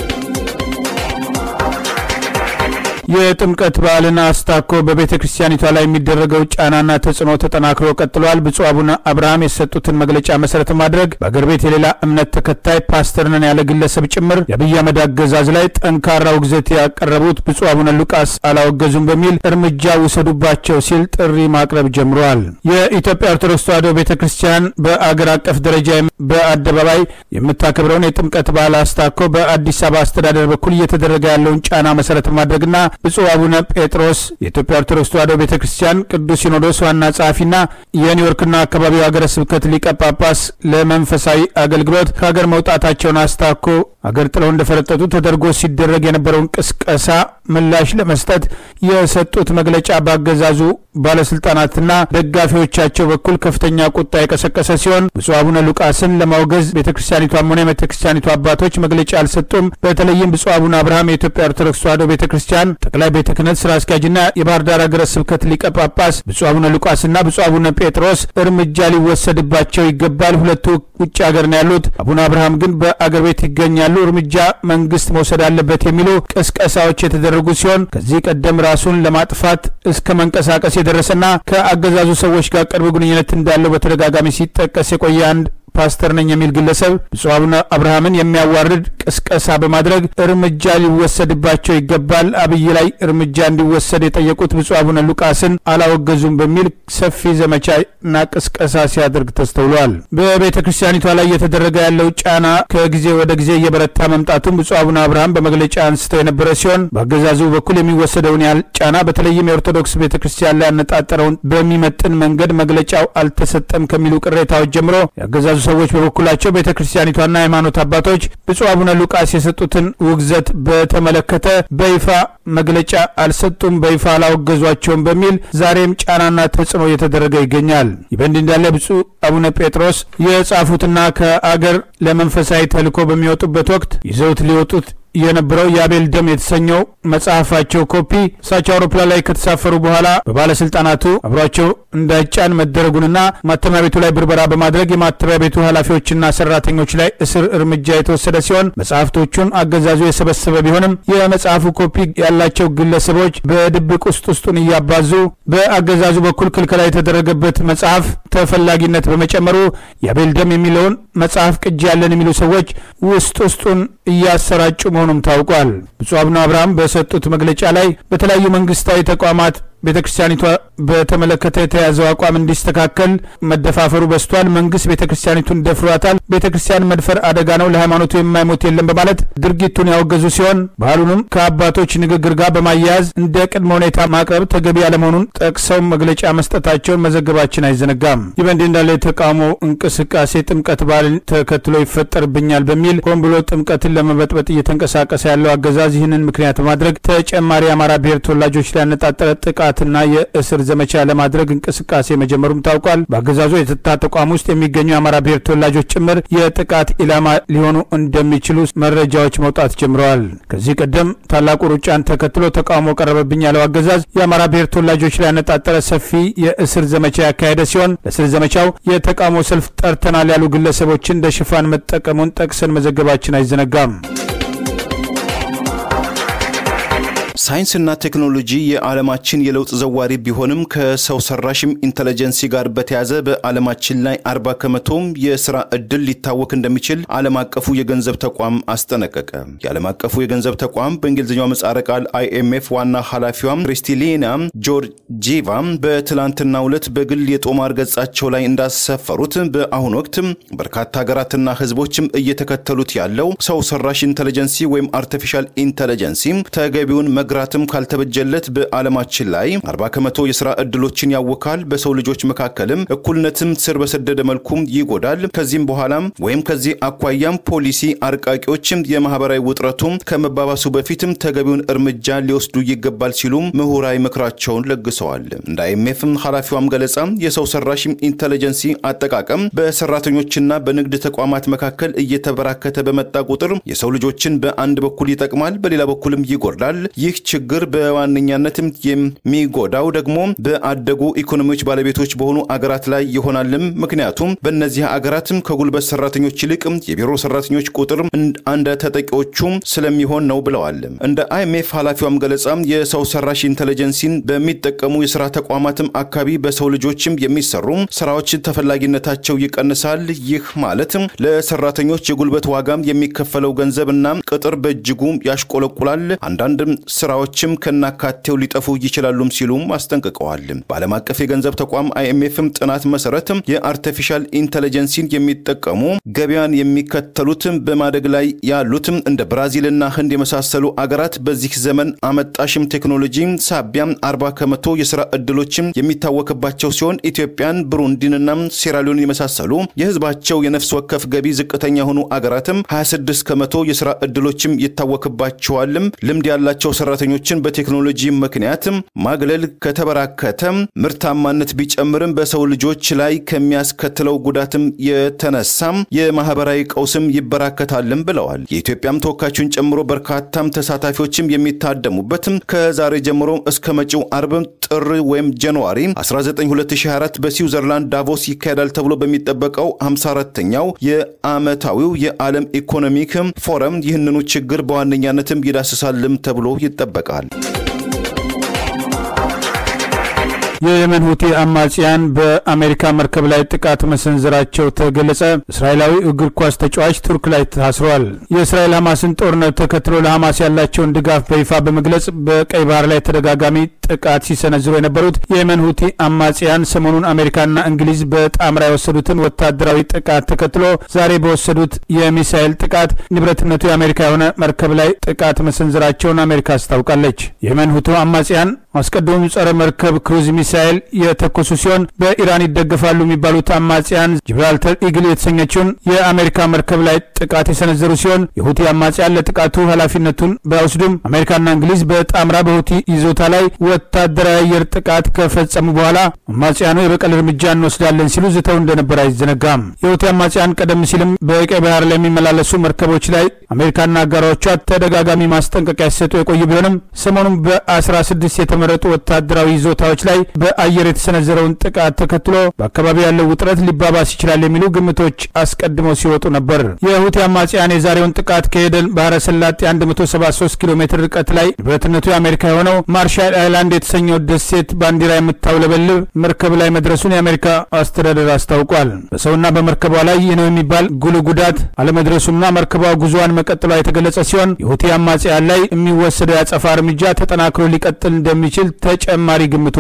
የጥምቀት በዓልን አስታኮ በቤተ ክርስቲያኒቷ ላይ የሚደረገው ጫናና ተጽዕኖ ተጠናክሮ ቀጥሏል። ብፁዕ አቡነ አብርሃም የሰጡትን መግለጫ መሰረት ማድረግ በአገር ቤት የሌላ እምነት ተከታይ ፓስተር ነን ያለ ግለሰብ ጭምር የአብይ አህመድ አገዛዝ ላይ ጠንካራ ውግዘት ያቀረቡት ብፁዕ አቡነ ሉቃስ አላወገዙም በሚል እርምጃ ውሰዱባቸው ሲል ጥሪ ማቅረብ ጀምረዋል። የኢትዮጵያ ኦርቶዶክስ ተዋሕዶ ቤተ ክርስቲያን በአገር አቀፍ ደረጃ በአደባባይ የምታከብረውን የጥምቀት በዓል አስታኮ በአዲስ አበባ አስተዳደር በኩል እየተደረገ ያለውን ጫና መሰረት ማድረግና ብፁዕ አቡነ ጴጥሮስ የኢትዮጵያ ኦርቶዶክስ ተዋሕዶ ቤተ ክርስቲያን ቅዱስ ሲኖዶስ ዋና ጸሐፊና የኒውዮርክና አካባቢው ሀገረ ስብከት ሊቀ ጳጳስ ለመንፈሳዊ አገልግሎት ከሀገር መውጣታቸውን አስታኮ አገር ጥለው እንደፈረጠጡ ተደርጎ ሲደረግ የነበረውን ቅስቀሳ ምላሽ ለመስጠት የሰጡት መግለጫ በአገዛዙ ባለስልጣናትና ደጋፊዎቻቸው በኩል ከፍተኛ ቁጣ የቀሰቀሰ ሲሆን ብፁዕ አቡነ ሉቃስን ለማውገዝ ቤተ ክርስቲያኒቷም ሆነ የቤተ ክርስቲያኒቷ አባቶች መግለጫ አልሰጡም። በተለይም ብፁዕ አቡነ አብርሃም የኢትዮጵያ ኦርቶዶክስ ተዋሕዶ ቤተ ክርስቲያን ጠቅላይ ቤተ ክህነት ስራ አስኪያጅና የባህር ዳር ሀገረ ስብከት ሊቀ ጳጳስ ብፁዕ አቡነ ሉቃስና ብፁዕ አቡነ ጴጥሮስ እርምጃ ሊወሰድባቸው ይገባል። ሁለቱ ውጭ ሀገር ነው ያሉት። አቡነ አብርሃም ግን በአገር ቤት ይገኛሉ። እርምጃ መንግስት መውሰድ አለበት የሚሉ ቅስቀሳዎች የተደረጉ ሲሆን ከዚህ ቀደም ራሱን ለማጥፋት እስከ መንቀሳቀስ የደረሰና ከአገዛዙ ሰዎች ጋር ቅርብ ግንኙነት እንዳለው በተደጋጋሚ ሲጠቀስ የቆየ አንድ ፓስተር ነኝ የሚል ግለሰብ ብፁዕ አቡነ አብርሃምን የሚያዋርድ ቅስቀሳ በማድረግ እርምጃ ሊወሰድባቸው ይገባል፣ አብይ ላይ እርምጃ እንዲወሰድ የጠየቁት ብፁዕ አቡነ ሉቃስን አላወገዙም በሚል ሰፊ ዘመቻና ቅስቀሳ ሲያደርግ ተስተውሏል። በቤተ ክርስቲያኒቷ ላይ እየተደረገ ያለው ጫና ከጊዜ ወደ ጊዜ እየበረታ መምጣቱን ብፁዕ አቡነ አብርሃም በመግለጫ አንስተው የነበረ ሲሆን በአገዛዙ በኩል የሚወሰደውን ያህል ጫና በተለይም የኦርቶዶክስ ቤተ ክርስቲያን ላይ ያነጣጠረውን በሚመጥን መንገድ መግለጫው አልተሰጠም ከሚሉ ቅሬታዎች ጀምሮ የአገዛዙ ሰዎች በበኩላቸው ቤተ ክርስቲያኒቷና ሃይማኖት አባቶች ብፁዕ አቡነ ሉቃስ የሰጡትን ውግዘት በተመለከተ በይፋ መግለጫ አልሰጡም፣ በይፋ አላወገዟቸውም በሚል ዛሬም ጫናና ተጽዕኖ እየተደረገ ይገኛል። ይህ በእንዲህ እንዳለ ብፁዕ አቡነ ጴጥሮስ የጻፉትና ከአገር ለመንፈሳዊ ተልእኮ በሚወጡበት ወቅት ይዘውት ሊወጡት የነበረው የአቤል ደም የተሰኘው መጽሐፋቸው ኮፒ እሳቸው አውሮፕላን ላይ ከተሳፈሩ በኋላ በባለስልጣናቱ አብሯቸው እንዳይጫን መደረጉንና ማተሚያ ቤቱ ላይ ብርበራ በማድረግ የማተሚያ ቤቱ ኃላፊዎችና ሰራተኞች ላይ እስር እርምጃ የተወሰደ ሲሆን መጽሐፍቶቹን አገዛዙ የሰበሰበ ቢሆንም የመጽሐፉ ኮፒ ያላቸው ግለሰቦች በድብቅ ውስጥ ውስጡን እያባዙ በአገዛዙ በኩል ክልከላ የተደረገበት መጽሐፍ ተፈላጊነት በመጨመሩ የአቤል ደም የሚለውን መጽሐፍ ቅጂ ያለን የሚሉ ሰዎች ውስጥ ውስጡን እያሰራጩ መሆኑም ታውቋል። ብፁዕ አቡነ አብርሃም በሰጡት መግለጫ ላይ በተለያዩ መንግስታዊ ተቋማት ቤተ ክርስቲያኒቷ በተመለከተ የተያዘው አቋም እንዲስተካከል መደፋፈሩ በስቷል። መንግስት ቤተ ክርስቲያኒቱን ደፍሯታል። ቤተ ክርስቲያን መድፈር አደጋ ነው፣ ለሃይማኖቱ የማይሞት የለም በማለት ድርጊቱን ያወገዙ ሲሆን ባህሉንም ከአባቶች ንግግር ጋር በማያያዝ እንደ ቅድመ ሁኔታ ማቅረብ ተገቢ ያለመሆኑን ጠቅሰው መግለጫ መስጠታቸውን መዘገባችን አይዘነጋም። ይህ በእንዲህ እንዳለ የተቃውሞ እንቅስቃሴ ጥምቀት በዓልን ተከትሎ ይፈጠርብኛል በሚል ሆን ብሎ ጥምቀትን ለመበጥበጥ እየተንቀሳቀሰ ያለው አገዛዝ ይህንን ምክንያት በማድረግ ተጨማሪ የአማራ ብሔር ተወላጆች ላይ ያነጣጠረ ጥቃት የማጥቃትና የእስር ዘመቻ ለማድረግ እንቅስቃሴ መጀመሩም ታውቋል። በአገዛዙ የጸጥታ ተቋም ውስጥ የሚገኙ የአማራ ብሔር ተወላጆች ጭምር የጥቃት ኢላማ ሊሆኑ እንደሚችሉ መረጃዎች መውጣት ጀምረዋል። ከዚህ ቀደም ታላቁ ሩጫን ተከትሎ ተቃውሞ ቀረበብኝ ያለው አገዛዝ የአማራ ብሔር ተወላጆች ላይ ያነጣጠረ ሰፊ የእስር ዘመቻ ያካሄደ ሲሆን ለእስር ዘመቻው የተቃውሞ ሰልፍ ጠርተናል ያሉ ግለሰቦችን እንደ ሽፋን መጠቀሙን ጠቅሰን መዘገባችን አይዘነጋም። ሳይንስና ቴክኖሎጂ የዓለማችን የለውጥ ዘዋሪ ቢሆንም ከሰው ሰራሽም ኢንተለጀንሲ ጋር በተያዘ በዓለማችን ላይ አርባ ከመቶም የስራ እድል ሊታወክ እንደሚችል ዓለም አቀፉ የገንዘብ ተቋም አስጠነቀቀ። የዓለም አቀፉ የገንዘብ ተቋም በእንግሊዝኛው ምህጻረ ቃል አይኤምኤፍ ዋና ኃላፊዋም ክሪስቲሊና ጆርጂቫ በትላንትናው ዕለት በግል የጦማር ገጻቸው ላይ እንዳሰፈሩት በአሁኑ ወቅት በርካታ ሀገራትና ህዝቦችም እየተከተሉት ያለው ሰው ሰራሽ ኢንተለጀንሲ ወይም አርቲፊሻል ኢንተለጀንሲ ተገቢውን መግራትም ካልተበጀለት በዓለማችን ላይ አርባ ከመቶ የስራ እድሎችን ያወካል። በሰው ልጆች መካከልም እኩልነትም ስር በሰደደ መልኩም ይጎዳል። ከዚህም በኋላም ወይም ከዚህ አኳያም ፖሊሲ አርቃቂዎችም የማህበራዊ ውጥረቱም ከመባባሱ በፊትም ተገቢውን እርምጃ ሊወስዱ ይገባል ሲሉም ምሁራዊ ምክራቸውን ለግሰዋል። እንደ አይኤምኤፍም ኃላፊዋም ገለጻ የሰው ሰራሽ ኢንተለጀንሲ አጠቃቀም በሰራተኞችና በንግድ ተቋማት መካከል እየተበራከተ በመጣ ቁጥር የሰው ልጆችን በአንድ በኩል ይጠቅማል፣ በሌላ በኩልም ይጎዳል። ይህ ችግር በዋነኛነትም የሚጎዳው ደግሞ በአደጉ ኢኮኖሚዎች ባለቤቶች በሆኑ አገራት ላይ ይሆናልም። ምክንያቱም በእነዚህ አገራትም ከጉልበት ሰራተኞች ይልቅ የቢሮ ሰራተኞች ቁጥር እንደ ተጠቂዎቹም ስለሚሆን ነው ብለዋል። እንደ አይኤምኤፍ ኃላፊዋም ገለጻ የሰው ሰራሽ ኢንተለጀንሲን በሚጠቀሙ የስራ ተቋማትም አካባቢ በሰው ልጆችም የሚሰሩ ስራዎች ተፈላጊነታቸው ይቀንሳል። ይህ ማለት ለሰራተኞች የጉልበት ዋጋም የሚከፈለው ገንዘብና ቅጥር በእጅጉ ያሽቆለቁላል። አንዳንድ ስራዎችም ከናካቴው ሊጠፉ ይችላሉም ሲሉም አስጠንቅቀዋል። በዓለም አቀፍ የገንዘብ ተቋም አይኤምኤፍም ጥናት መሰረት የአርቲፊሻል ኢንተለጀንሲን የሚጠቀሙ ገበያን የሚከተሉትም በማደግ ላይ ያሉትም እንደ ብራዚልና ህንድ የመሳሰሉ አገራት በዚህ ዘመን አመጣሽም ቴክኖሎጂ ሳቢያም አርባ ከመቶ የስራ እድሎችም የሚታወቅባቸው ሲሆን ኢትዮጵያን፣ ብሩንዲንና ሴራሊዮን የመሳሰሉ የህዝባቸው የነፍስ ወከፍ ገቢ ዝቅተኛ የሆኑ አገራትም 26 ከመቶ የስራ እድሎችም ይታወቅባቸዋልም። ልምድ ያላቸው ሰራተኞችን በቴክኖሎጂ ምክንያት ማግለል ከተበራከተ ምርታማነት ቢጨምርም በሰው ልጆች ላይ ከሚያስከትለው ጉዳትም የተነሳም የማህበራዊ ቀውስም ይበራከታልም ብለዋል። የኢትዮጵያም ተወካዮችን ጨምሮ በርካታም ተሳታፊዎችም የሚታደሙበትም ከዛሬ ጀምሮ እስከ መጪው አርብ ጥር ወይም ጃንዋሪ 19 2024 በስዊዘርላንድ ዳቮስ ይካሄዳል ተብሎ በሚጠበቀው 54ተኛው የዓመታዊው የዓለም ኢኮኖሚክ ፎረም ይህንኑ ችግር በዋነኛነትም ይዳስሳልም ተብሎ ይጠበቃል። የየመን ሁቲ አማጽያን በአሜሪካ መርከብ ላይ ጥቃት መሰንዘራቸው ተገለጸ። እስራኤላዊ እግር ኳስ ተጫዋች ቱርክ ላይ ታስረዋል። የእስራኤል ሐማስን ጦርነት ተከትሎ ለሐማስ ያላቸውን ድጋፍ በይፋ በመግለጽ በቀይ ባህር ላይ ተደጋጋሚ ጥቃት ሲሰነዝሩ የነበሩት የየመን ሁቲ አማጽያን ሰሞኑን አሜሪካና እንግሊዝ በጣምራ የወሰዱትን ወታደራዊ ጥቃት ተከትሎ ዛሬ በወሰዱት የሚሳኤል ጥቃት ንብረትነቱ የአሜሪካ የሆነ መርከብ ላይ ጥቃት መሰንዘራቸውን አሜሪካ አስታውቃለች። የየመን ሁቲ አማጽያን አስቀድሞ ጸረ መርከብ ክሩዝ ሚሳኤል የተኮሱ ሲሆን በኢራን ይደገፋሉ የሚባሉት አማጽያን ጂብራልተር ኢግል የተሰኘችውን የአሜሪካ መርከብ ላይ ጥቃት የሰነዘሩ ሲሆን የሁቲ አማጽያን ለጥቃቱ ኃላፊነቱን ባይወስዱም አሜሪካና እንግሊዝ በጣምራ በሁቲ ይዞታ ላይ ወታደራዊ አየር ጥቃት ከፈጸሙ በኋላ አማጽያኑ የበቀል እርምጃ እንወስዳለን ሲሉ ዝተው እንደነበር አይዘነጋም። የሁቲ አማጽያን ቀደም ሲልም በቀይ ባህር ላይ የሚመላለሱ መርከቦች ላይ አሜሪካና አጋሮቿ ተደጋጋሚ ማስጠንቀቂያ ሲሰጡ የቆዩ ቢሆንም ሰሞኑን በ16 የተመረጡ ወታደራዊ ይዞታዎች ላይ በአየር የተሰነዘረውን ጥቃት ተከትሎ በአካባቢው ያለው ውጥረት ሊባባስ ይችላል የሚሉ ግምቶች አስቀድመው ሲወጡ ነበር። የሁቲ አማጽያን የዛሬውን ጥቃት ከኤደን ባህረ ሰላጤ 173 ኪሎ ሜትር ርቀት ላይ ንብረትነቱ የአሜሪካ የሆነው ማርሻል አይላንድ የተሰኘው ደሴት ባንዲራ የምታውለበልብ መርከብ ላይ መድረሱን የአሜሪካ አስተዳደር አስታውቋል። በሰውና በመርከቧ ላይ ይህ ነው የሚባል ጉልህ ጉዳት አለመድረሱና መርከቧ ጉዞዋን መቀጠሏ የተገለጸ ሲሆን የሁቲ አማጽያን ላይ የሚወሰደው የአጸፋ እርምጃ ተጠናክሮ ሊቀጥል እንደሚችል ተጨማሪ ግምቶች ወጥተዋል።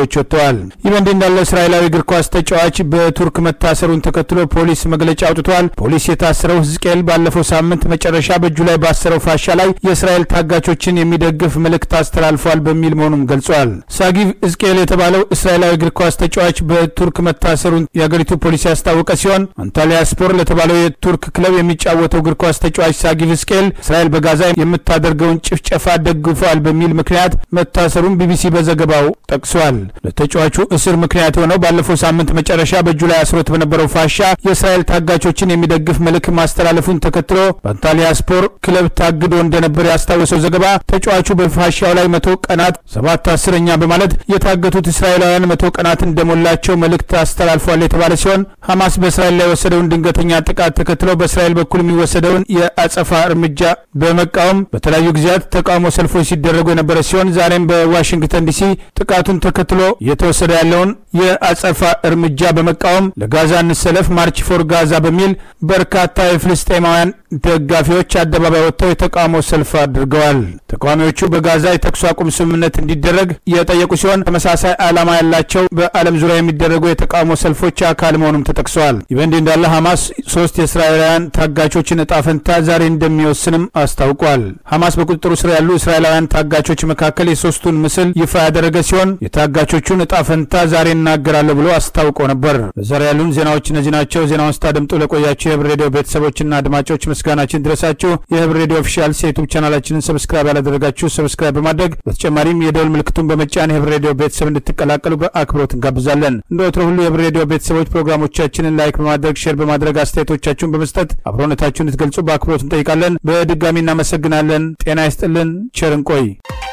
ብለዋል። ይህ በእንዲህ እንዳለ እስራኤላዊ እግር ኳስ ተጫዋች በቱርክ መታሰሩን ተከትሎ ፖሊስ መግለጫ አውጥቷል። ፖሊስ የታሰረው ሕዝቅኤል ባለፈው ሳምንት መጨረሻ በእጁ ላይ ባሰረው ፋሻ ላይ የእስራኤል ታጋቾችን የሚደግፍ መልእክት አስተላልፏል በሚል መሆኑም ገልጿል። ሳጊቭ ሕዝቅኤል የተባለው እስራኤላዊ እግር ኳስ ተጫዋች በቱርክ መታሰሩን የአገሪቱ ፖሊስ ያስታወቀ ሲሆን አንታሊያ ስፖር ለተባለው የቱርክ ክለብ የሚጫወተው እግር ኳስ ተጫዋች ሳጊቭ ሕዝቅኤል እስራኤል በጋዛ የምታደርገውን ጭፍጨፋ ደግፏል በሚል ምክንያት መታሰሩን ቢቢሲ በዘገባው ጠቅሷል። ለተጫዋቹ እስር ምክንያት የሆነው ባለፈው ሳምንት መጨረሻ በእጁ ላይ አስሮት በነበረው ፋሻ የእስራኤል ታጋቾችን የሚደግፍ መልእክት ማስተላለፉን ተከትሎ በአንታሊያ ስፖር ክለብ ታግዶ እንደነበር ያስታወሰው ዘገባ ተጫዋቹ በፋሻው ላይ መቶ ቀናት ሰባት አስረኛ በማለት የታገቱት እስራኤላውያን መቶ ቀናት እንደሞላቸው መልእክት አስተላልፏል የተባለ ሲሆን ሐማስ በእስራኤል ላይ የወሰደውን ድንገተኛ ጥቃት ተከትሎ በእስራኤል በኩል የሚወሰደውን የአጸፋ እርምጃ በመቃወም በተለያዩ ጊዜያት ተቃውሞ ሰልፎች ሲደረጉ የነበረ ሲሆን ዛሬም በዋሽንግተን ዲሲ ጥቃቱን ተከትሎ እየተወሰደ ያለውን የአጸፋ እርምጃ በመቃወም ለጋዛ እንሰለፍ ማርች ፎር ጋዛ በሚል በርካታ የፍልስጤማውያን ደጋፊዎች አደባባይ ወጥተው የተቃውሞ ሰልፍ አድርገዋል። ተቃዋሚዎቹ በጋዛ የተኩስ አቁም ስምምነት እንዲደረግ የጠየቁ ሲሆን ተመሳሳይ ዓላማ ያላቸው በዓለም ዙሪያ የሚደረጉ የተቃውሞ ሰልፎች አካል መሆኑም ተጠቅሰዋል። ይህ በእንዲህ እንዳለ ሐማስ ሶስት የእስራኤላውያን ታጋቾችን እጣ ፈንታ ዛሬ እንደሚወስንም አስታውቋል። ሐማስ በቁጥጥሩ ስር ያሉ እስራኤላውያን ታጋቾች መካከል የሶስቱን ምስል ይፋ ያደረገ ሲሆን የታጋቾቹን እጣ ፈንታ ዛሬ እናገራለሁ ብሎ አስታውቆ ነበር። ለዛሬ ያሉን ዜናዎች እነዚህ ናቸው። ዜናውን ስታደምጡ ለቆያችሁ የህብር ሬዲዮ ቤተሰቦችና አድማጮች ምስጋናችን ድረሳችሁ። የህብር ሬዲዮ ኦፊሻል የዩቱብ ቻናላችንን ሰብስክራይብ ያላደረጋችሁ ሰብስክራይብ በማድረግ በተጨማሪም የደውል ምልክቱን በመጫን የህብር ሬዲዮ ቤተሰብ እንድትቀላቀሉ በአክብሮት እንጋብዛለን። እንደ ወትሮ ሁሉ የህብር ሬዲዮ ቤተሰቦች ፕሮግራሞቻችንን ላይክ በማድረግ ሼር በማድረግ አስተያየቶቻችሁን በመስጠት አብሮነታችሁን እንድትገልጹ በአክብሮት እንጠይቃለን። በድጋሚ እናመሰግናለን። ጤና ይስጥልን። ቸር እንቆይ።